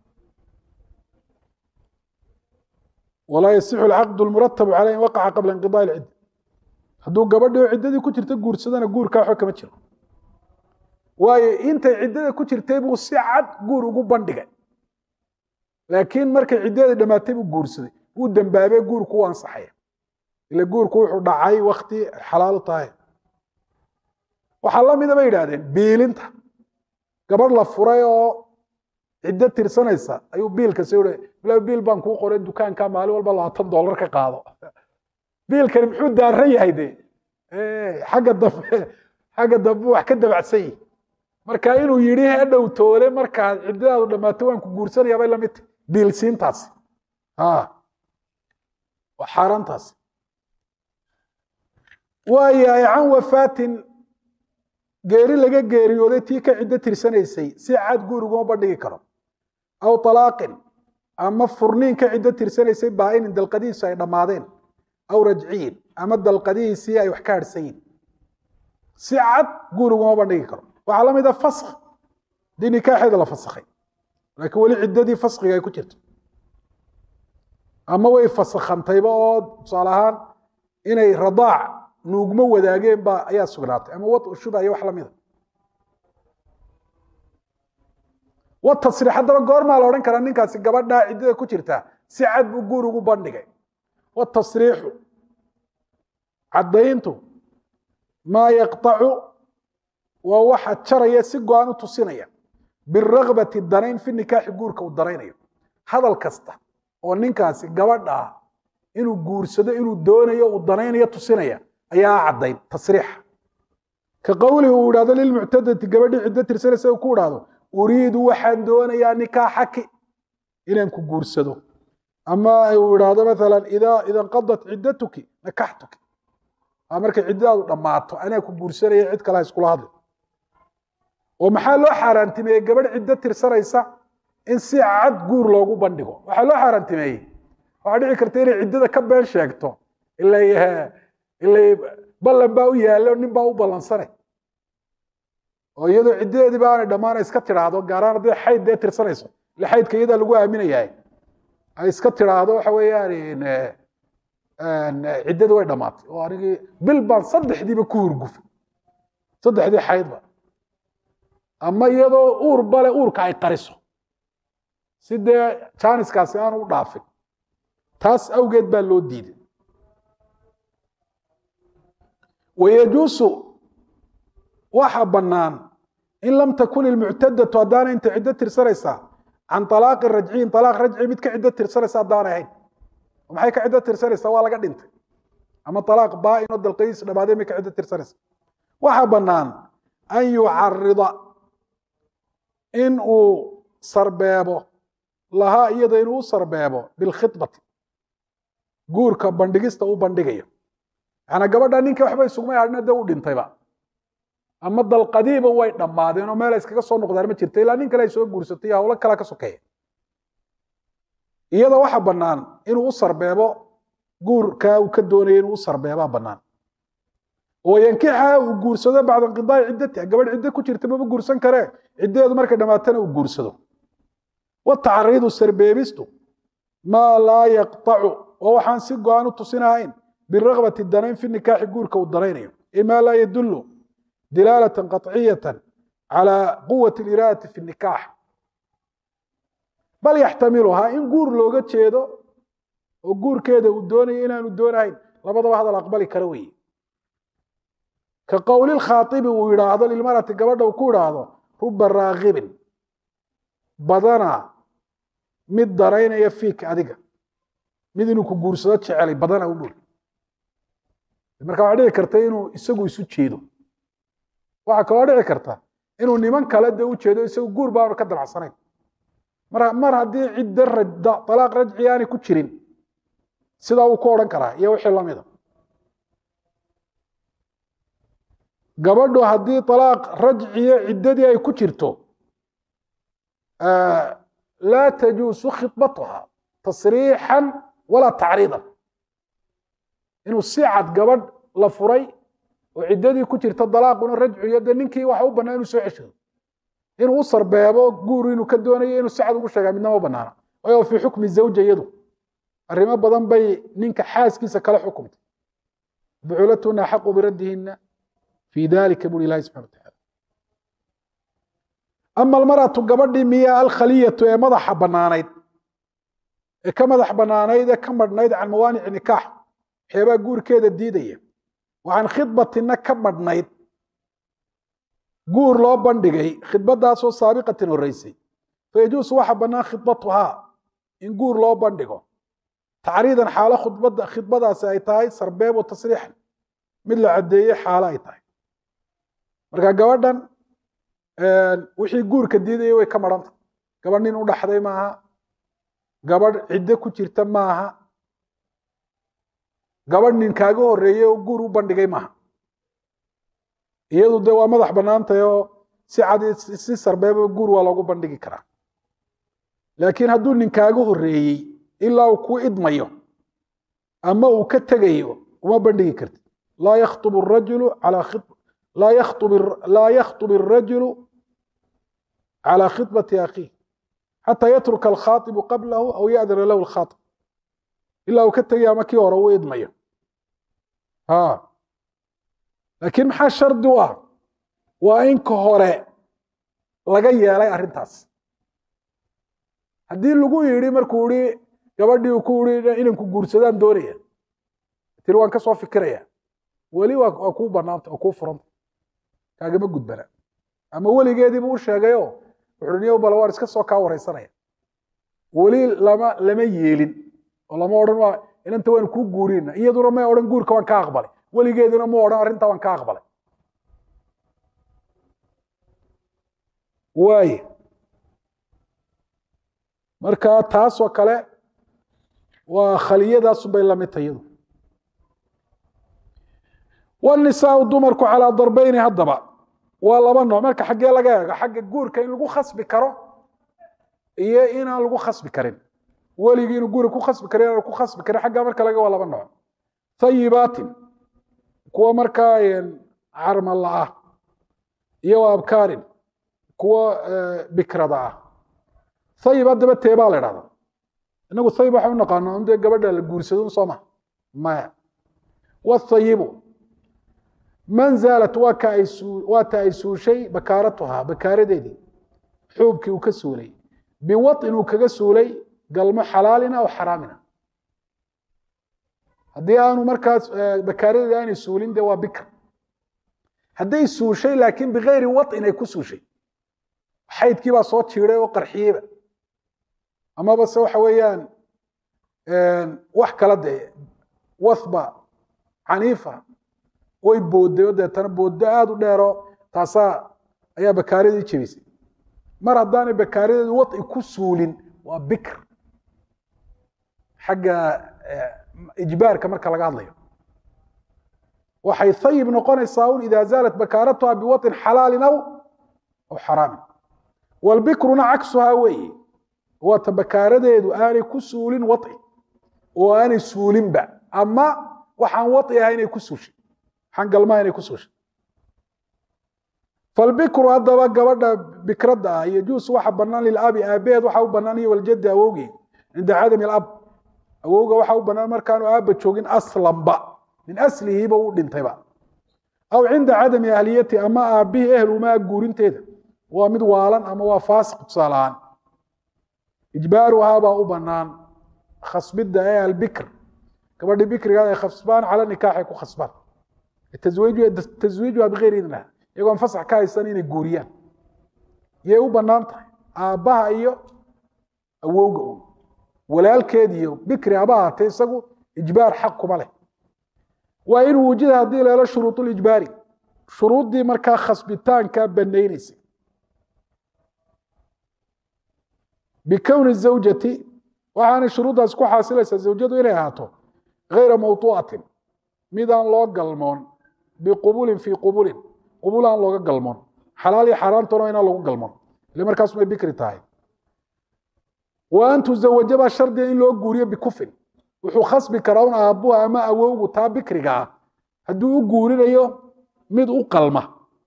walaa yasixu alcaqdu lmuratabu caleyh in waqaca qabla inqidaai lcidda hadduu gabadhii oo ciddadii ku jirta guursadana guurkaa waxba kama jiro waayo intay ciddada ku jirtay buu si cad guur ugu bandhigay laakiin markay ciddadii dhammaatay buu guursaday wuu dembaabee guurku u ansaxaya ila guurku wuxuu dhacay wakti xalaalu tahay waxaa la mida bay yidhahdeen biilinta gabadh la furay oo ciddo tirsanaysa ayuu biilka si ila biil baan kuu qoray dukaanka maalin walba labaatan dollar ka qaado biilkani muxuu daaran yahay de xagga dambe xagga dambe wax ka dabacsan yihi marka inuu yidhi hadhow toole markaad ciddadaadu dhammaato waan ku guursanaya bay lamid tahy biilsiintaasi waa xaaraantaasi waayahay can wafaatin geeri laga geeriyooday tii ka ciddo tirsanaysay si cad guuriguma bandhigi karo aw talaaqin ama furniin ka ciddo tirsanaysay baa-inin dalqadihiisu ay dhammaadeen aw rajciyin ama dalqadihiisii ay wax ka harhsan yihin si cad guuriguma bandhigi karo waxaa la mid a fask dii nikaaxeeda la fasakhay laakiin weli ciddadii faskiga ay ku jirto ama way fasakhantayba oo tusaale ahaan inay radaac nuugmo wadaageen ba ayaa sugnaatay ama wad shubha iyo wax lamida wa tasriix haddaba goormaa la odhan karaa ninkaasi gabadhaa ciddada ku jirta si cad buu guur ugu bandhigay watasriixu caddayntu maa yaqtacu waa waxa jaraya si go-aan u tusinaya birakbati danayn fi nikaaxi guurka uu danaynayo hadal kasta oo ninkaasi gabadha ah inuu guursado inuu doonayo uu danaynayo tusinaya ayaa caddayn tasriixa ka qowlihi uu idhahdo lilmuctadati gabadhii ciddo tirsanaysa uu ku idhaahdo uriidu waxaan doonayaa nikaaxaki inaan ku guursado ama uu idhaahdo maala ida inqadat ciddatuki nakaxtuki markay ciddadaadu dhammaato anaa ku guursanaya cid kale ha iskula hadli oo maxaa loo xaaraantimeeyey gabadh ciddo tirsanaysa in si cad guur loogu bandhigo waxaa loo xaaraantimeeyey waxaa dhici karta inay ciddada ka been sheegto ila ila ballan baa u yaalla nin baa u ballansanay oo iyadoo ciddadeedii ba aanay dhammaana iska tidhaahdo gaaraan hadday xayd dee tirsanayso ile xaydka iyadaa lagu aaminayahay ay iska tidhaahdo waxa weeyaan ciddadii way dhammaatay oo anigii bil baan saddexdiiba ku hurgufay saddexdii xaydba ama iyadoo uur bale uurka ay qariso si dee jaaniskaasi aanu u dhaafin taas awgeed baa loo diiday wayajuusu waxa bannaan in lam takun ilmuctadatu haddaana inta ciddo tirsanaysaa can alaaqi rajciyin alaaq rajci mid ka ciddo tirsanaysa haddaanay ahayn maxay ka ciddo tirsanaysaa waa laga dhintay ama alaaq baa-in oo dalqadiis dhamaadeen may ka ciddo tirsanaysa waxa bannaan an yucarida in uu sarbeebo lahaa iyada inuu u sarbeebo bilkhibati guurka bandhigista u bandhigayo yanaa gabadha ninka waxba isugmay hadhna de u dhintayba ama dalqadiiba way dhammaadeen oo meela iskaga soo noqdaan ma jirta ilaa nin kale ay soo guursatay iyo hawlo kalea ka sokeeya iyada waxa bannaan inuu u sarbeebo guurkaa uu ka doonaya inuu u sarbeebaa bannaan oo yankixa uu guursado bacda inqidaai ciddatiha gabadh ciddo ku jirta mama guursan karee ciddadeedu markay dhammaatana uu guursado watacariidu sarbeebistu maa laa yaqtacu oo waxaan si go-aan u tusinahayn birakbati danayn fi nikaaxi guurka uu danaynayo e maa laa yadullu dilaalatan qaطciyatan calaa quwati iraadati fi nikaax bal yaxtamiluhaa in guur looga jeedo oo guurkeeda uu doonayo inaanu doonahayn labadaba hadal aqbali kara weeye ka qowli khaaibi uu yidhaahdo lilmarati gabadha uu ku idhaahdo ruba raakibin badana mid daraynaya fiik adiga mid inuu ku guursado jecelay badana u buuri marka waxaa dhici karta inuu isagu isu jeedo waxaa kaloo dhici karta inuu niman kale de u jeedo isagu guur baanu ka damacsanayn mar mar haddii cidda rajda alaaq rajci aanay ku jirin sidaa uu ku odhan karaa iyo wixii lamida gabadhu haddii alaaq rajciyo ciddadii ay ku jirto laa tajuusu khidbatuha tasriixan walaa tacriidan inuu si cad gabadh la furay oo ciddadii ku jirta dalaaquna rajciyo de ninkii waxa u bannaa inuu soo ceshado inuu u sarbeebo guur inuu ka doonayo inuu si cad ugu sheegaa midnama banaana waayo fii xukmi zawja iyadu arrimo badan bay ninka xaaskiisa kala xukumtay buculatuna axaqu biraddihinna fi dalika buri ilahi subxana wataala ama almaratu gabadhii miya alkhaliyatu ee madaxa bannaanayd ee ka madax bannaanayd ee ka madhnayd can mawaanici nikaax waxyaabaa guurkeeda diidaya wa can khidbatina ka madhnayd guur loo bandhigay khidbadaasoo saabiqatin horeysay fayajuusu waxa bannaan khidbatuhaa in guur loo bandhigo tacriidan xaalo khudbada khidbadaasi ay tahay sarbeeb o tasriixan mid la caddeeyey xaalo ay tahay marka gabadhan wixii guurka diidaya way ka marhanta gabadh nin u dhaxday maaha gabadh ciddo ku jirta maaha gabadh nin kaaga horeeyey oo guur u bandhigay maaha iyadu de waa madax bannaantahy oo si cad si sarbeeba guur waa loogu bandhigi karaa laakiin hadduu nin kaaga horeeyey ilaa uu ku idmayo ama uu ka tegayo uma bandhigi kartid laa yakhtub rajulu alaa laa yakhtub laa yakhtub الrajulu calى khidbati akhiih xataa yatruka alkhaaibu qablahu aw ya'dana lahu alkhaaib ilaa uu ka tegaya ama kii hore uu idmayo laakiin maxaa shardi u ah waa in ka hore laga yeelay arrintaas haddii lagu yidhi markuu ihi gabadhii uu ku ihi inanku guursadaan doonaya tiri waan ka soo fikiraya weli waa kuu banaanta waa kuu furanta kaagama gudbana ama weligeediibu u sheegayo wuxuu niyo bal waan iska soo kaa wareysanaya weli lama lama yeelin oo lama odhan waa inanta waan kuu guurina iyaduna may odhan guurka waan ka aqbalay weligeeduna ma odhan arrintaa waan ka aqbalay waaye marka taasoo kale waa khaliyadaasu bay lamid tahay iyadu wanisaau dumarku calaa darbeyni haddaba waa laba nooc marka xaggee laga eego xagga guurka in lagu khasbi karo iyo inaan lagu khasbi karin weligii inuu guurka ku khasbi karo inaan ku khasbi karin xaggaa marka laga waa laba nooc thayibaatin kuwa markaa carmalla ah iyo wa abkaarin kuwa bikrada ah thayib haddaba teebaa la idhahdaa inagu thayib waxaan u naqaana dee gabadha la guursado soo ma maya wathayibu man zaalat waa ka ay waa ta ay suushay bakaaratuhaa bakaaradeedii xuubkii uu ka suulay biwaطin uu kaga suulay galmo xalaalina aw xaraamina haddii aanu markaas bakaaradeedi aanay suulin de waa bikr hadday suushay laakiin bigayri waطin ay ku suushay xaydkii baa soo jiiday oo qarxiyeyba amaba se waxa weeyaan wax kala dee wathba caniifa way boodday oo deetana booddo aada u dheero taasaa ayaa bakaaradii jebisay mar haddaanay bakaaradeedu waطi ku suulin waa bikr xagga ijbaarka marka laga hadlayo waxay thayib noqonaysaa un ida zaalat bakaaratuha biwaطin xalaalin aw aw xaraamin walbikruna cagsuhaa weeye waata bakaaradeedu aanay ku suulin waطi oo aanay suulinba ama waxaan waطi aha inay ku suushay waxaan galmaha inay ku suushay falbikru haddaba gabadha bikradda ah yajuus waxa banaan lilabi aabaheed waxa u banaan iyo waljadi awowgii cinda cadami alab awowga waxa u banaan markaanu aaba joogin aslanba min aslihiiba u dhintayba aw cinda cadami ahliyati ama aabihii ehlumaa guurinteeda waa mid waalan ama waa faasiq tusaale ahaan ijbaaruhaa baa u banaan khasbidda ee albikr gabadhii bikrigaad ay khasbaan cala nikaaxay ku khasbaan taswiijuha bigayri idniha iyagoon fasax ka haysan inay guuriyaan yay u banaan tahay aabbaha iyo awowga un walaalkeed iyo bikri haba ahaatee isagu ijbaar xaq kuma leh waa in wujida haddii leelo shuruud lijbaari shuruuddii markaa khasbitaanka banaynaysay bikowni zawjati waxaanay shuruuddaas ku xaasilaysaa zawjadu inay ahaato gayra mawtuucatin mid aan loo galmoon biqubulin fii qubulin qubul aan looga galmoon xalaal iyo xaaraantona inaan lagu galmoon ile markaas may bikri tahay wa an tuzawaja baa shardiga in loo guuriyo bikufin wuxuu khasbi karaa un aabbuha ama awowgu taa bikriga ah hadduu u guurinayo mid u qalma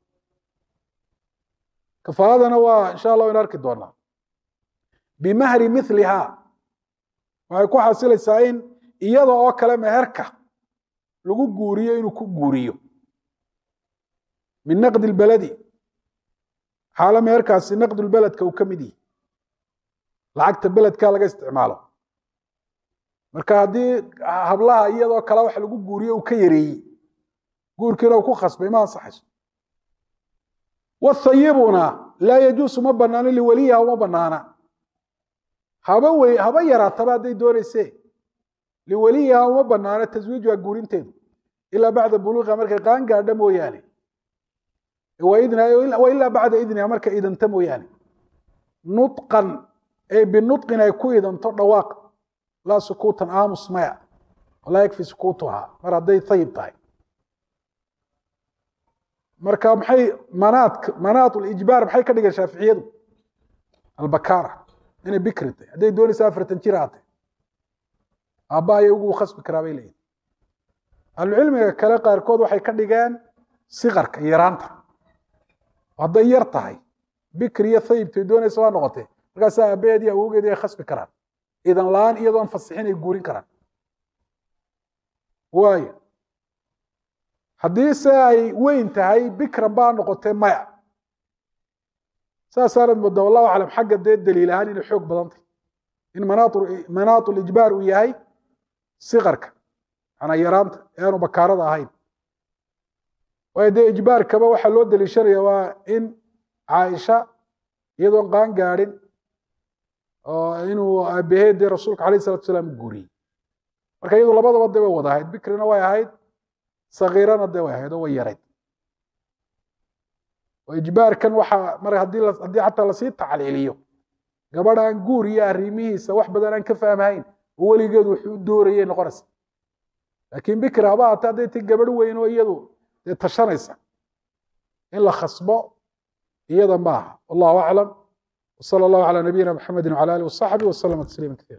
kafaaladana waa insha allah waynu arki doonaa bimahri miliha waxay ku xasilaysaa in iyada oo kale meherka lagu guuriyo inuu ku guuriyo min naqdi lbaladi xaalo meherkaasi naqdulbeledka uu ka mid yihi lacagta beledka laga isticmaalo marka haddii hablaha iyadoo kale wax lagu guuriyo uu ka yareeyey guurkiina uu ku khasbay ma ansaxayso wathayibuna laa yajuusu ma banaano liwaliyiha uma banaana haba wey haba yaraataba hadday doonayse liwaliyiha uma banaano taswiijuha guurinteedu ilaa bacda buluuqiha markay qaan gaadha mooyaane wa ilaa bacda idniha markay idanta mooyaane nutqan ay binutqin ay ku idanto dhawaaq laa sukuutan aamus maya walaa yakfi sukuutuha mar hadday ayib tahay marka maxay manaat manaat lijbaar maxay ka dhigeen shaaficiyadu albakara inay bikri tahay hadday doonaysa afartan jir haatay aabba ayay ugu khasbi karaa bay leeyihin ahlucilmiga kale qaarkood waxay ka dhigeen sikarka yaraanta hadday yar tahay bikri iyo thayibtay doonaysa waa noqotee markaasaa aabaheed iyo awowgeed ay khasbi karaan idan la-aan iyadoon fasixin ay guurin karaan waayo haddii se ay weyn tahay bikran baa noqotee maya saasaanad moodaa wallahu aclam xagga dee daliil ahaan inay xoog badan tahy in manaatu lijbaar uu yahay sikarka manaa yaraanta ee aanu bakaarada ahayn waayo dee ijbaarkaba waxaa loo daliishanaya waa in caaisha iyadoon qaan gaadhin oo inuu aabaheed dee rasuulka alayh salatu salaam u guuriyey marka iyadu labadaba dee way wada ahayd bikrina way ahayd sakiirana dee way ahayd oo way yarayd oo ijbaarkan waxaa mar haddii haddii xataa lasii tacliiliyo gabadh aan guur iyo arrimihiisa wax badan aan ka fahmhayn oo weligeed wuxuu u doorayay noqonaysa laakiin bikri haba hata hadday ti gabadh weyn oo iyadu dee tashanaysa in la khasbo iyada maaha wallahu aclam وصلى الله على نبينا محمد وعلى آله وصحبه وسلم تسليما كثيرا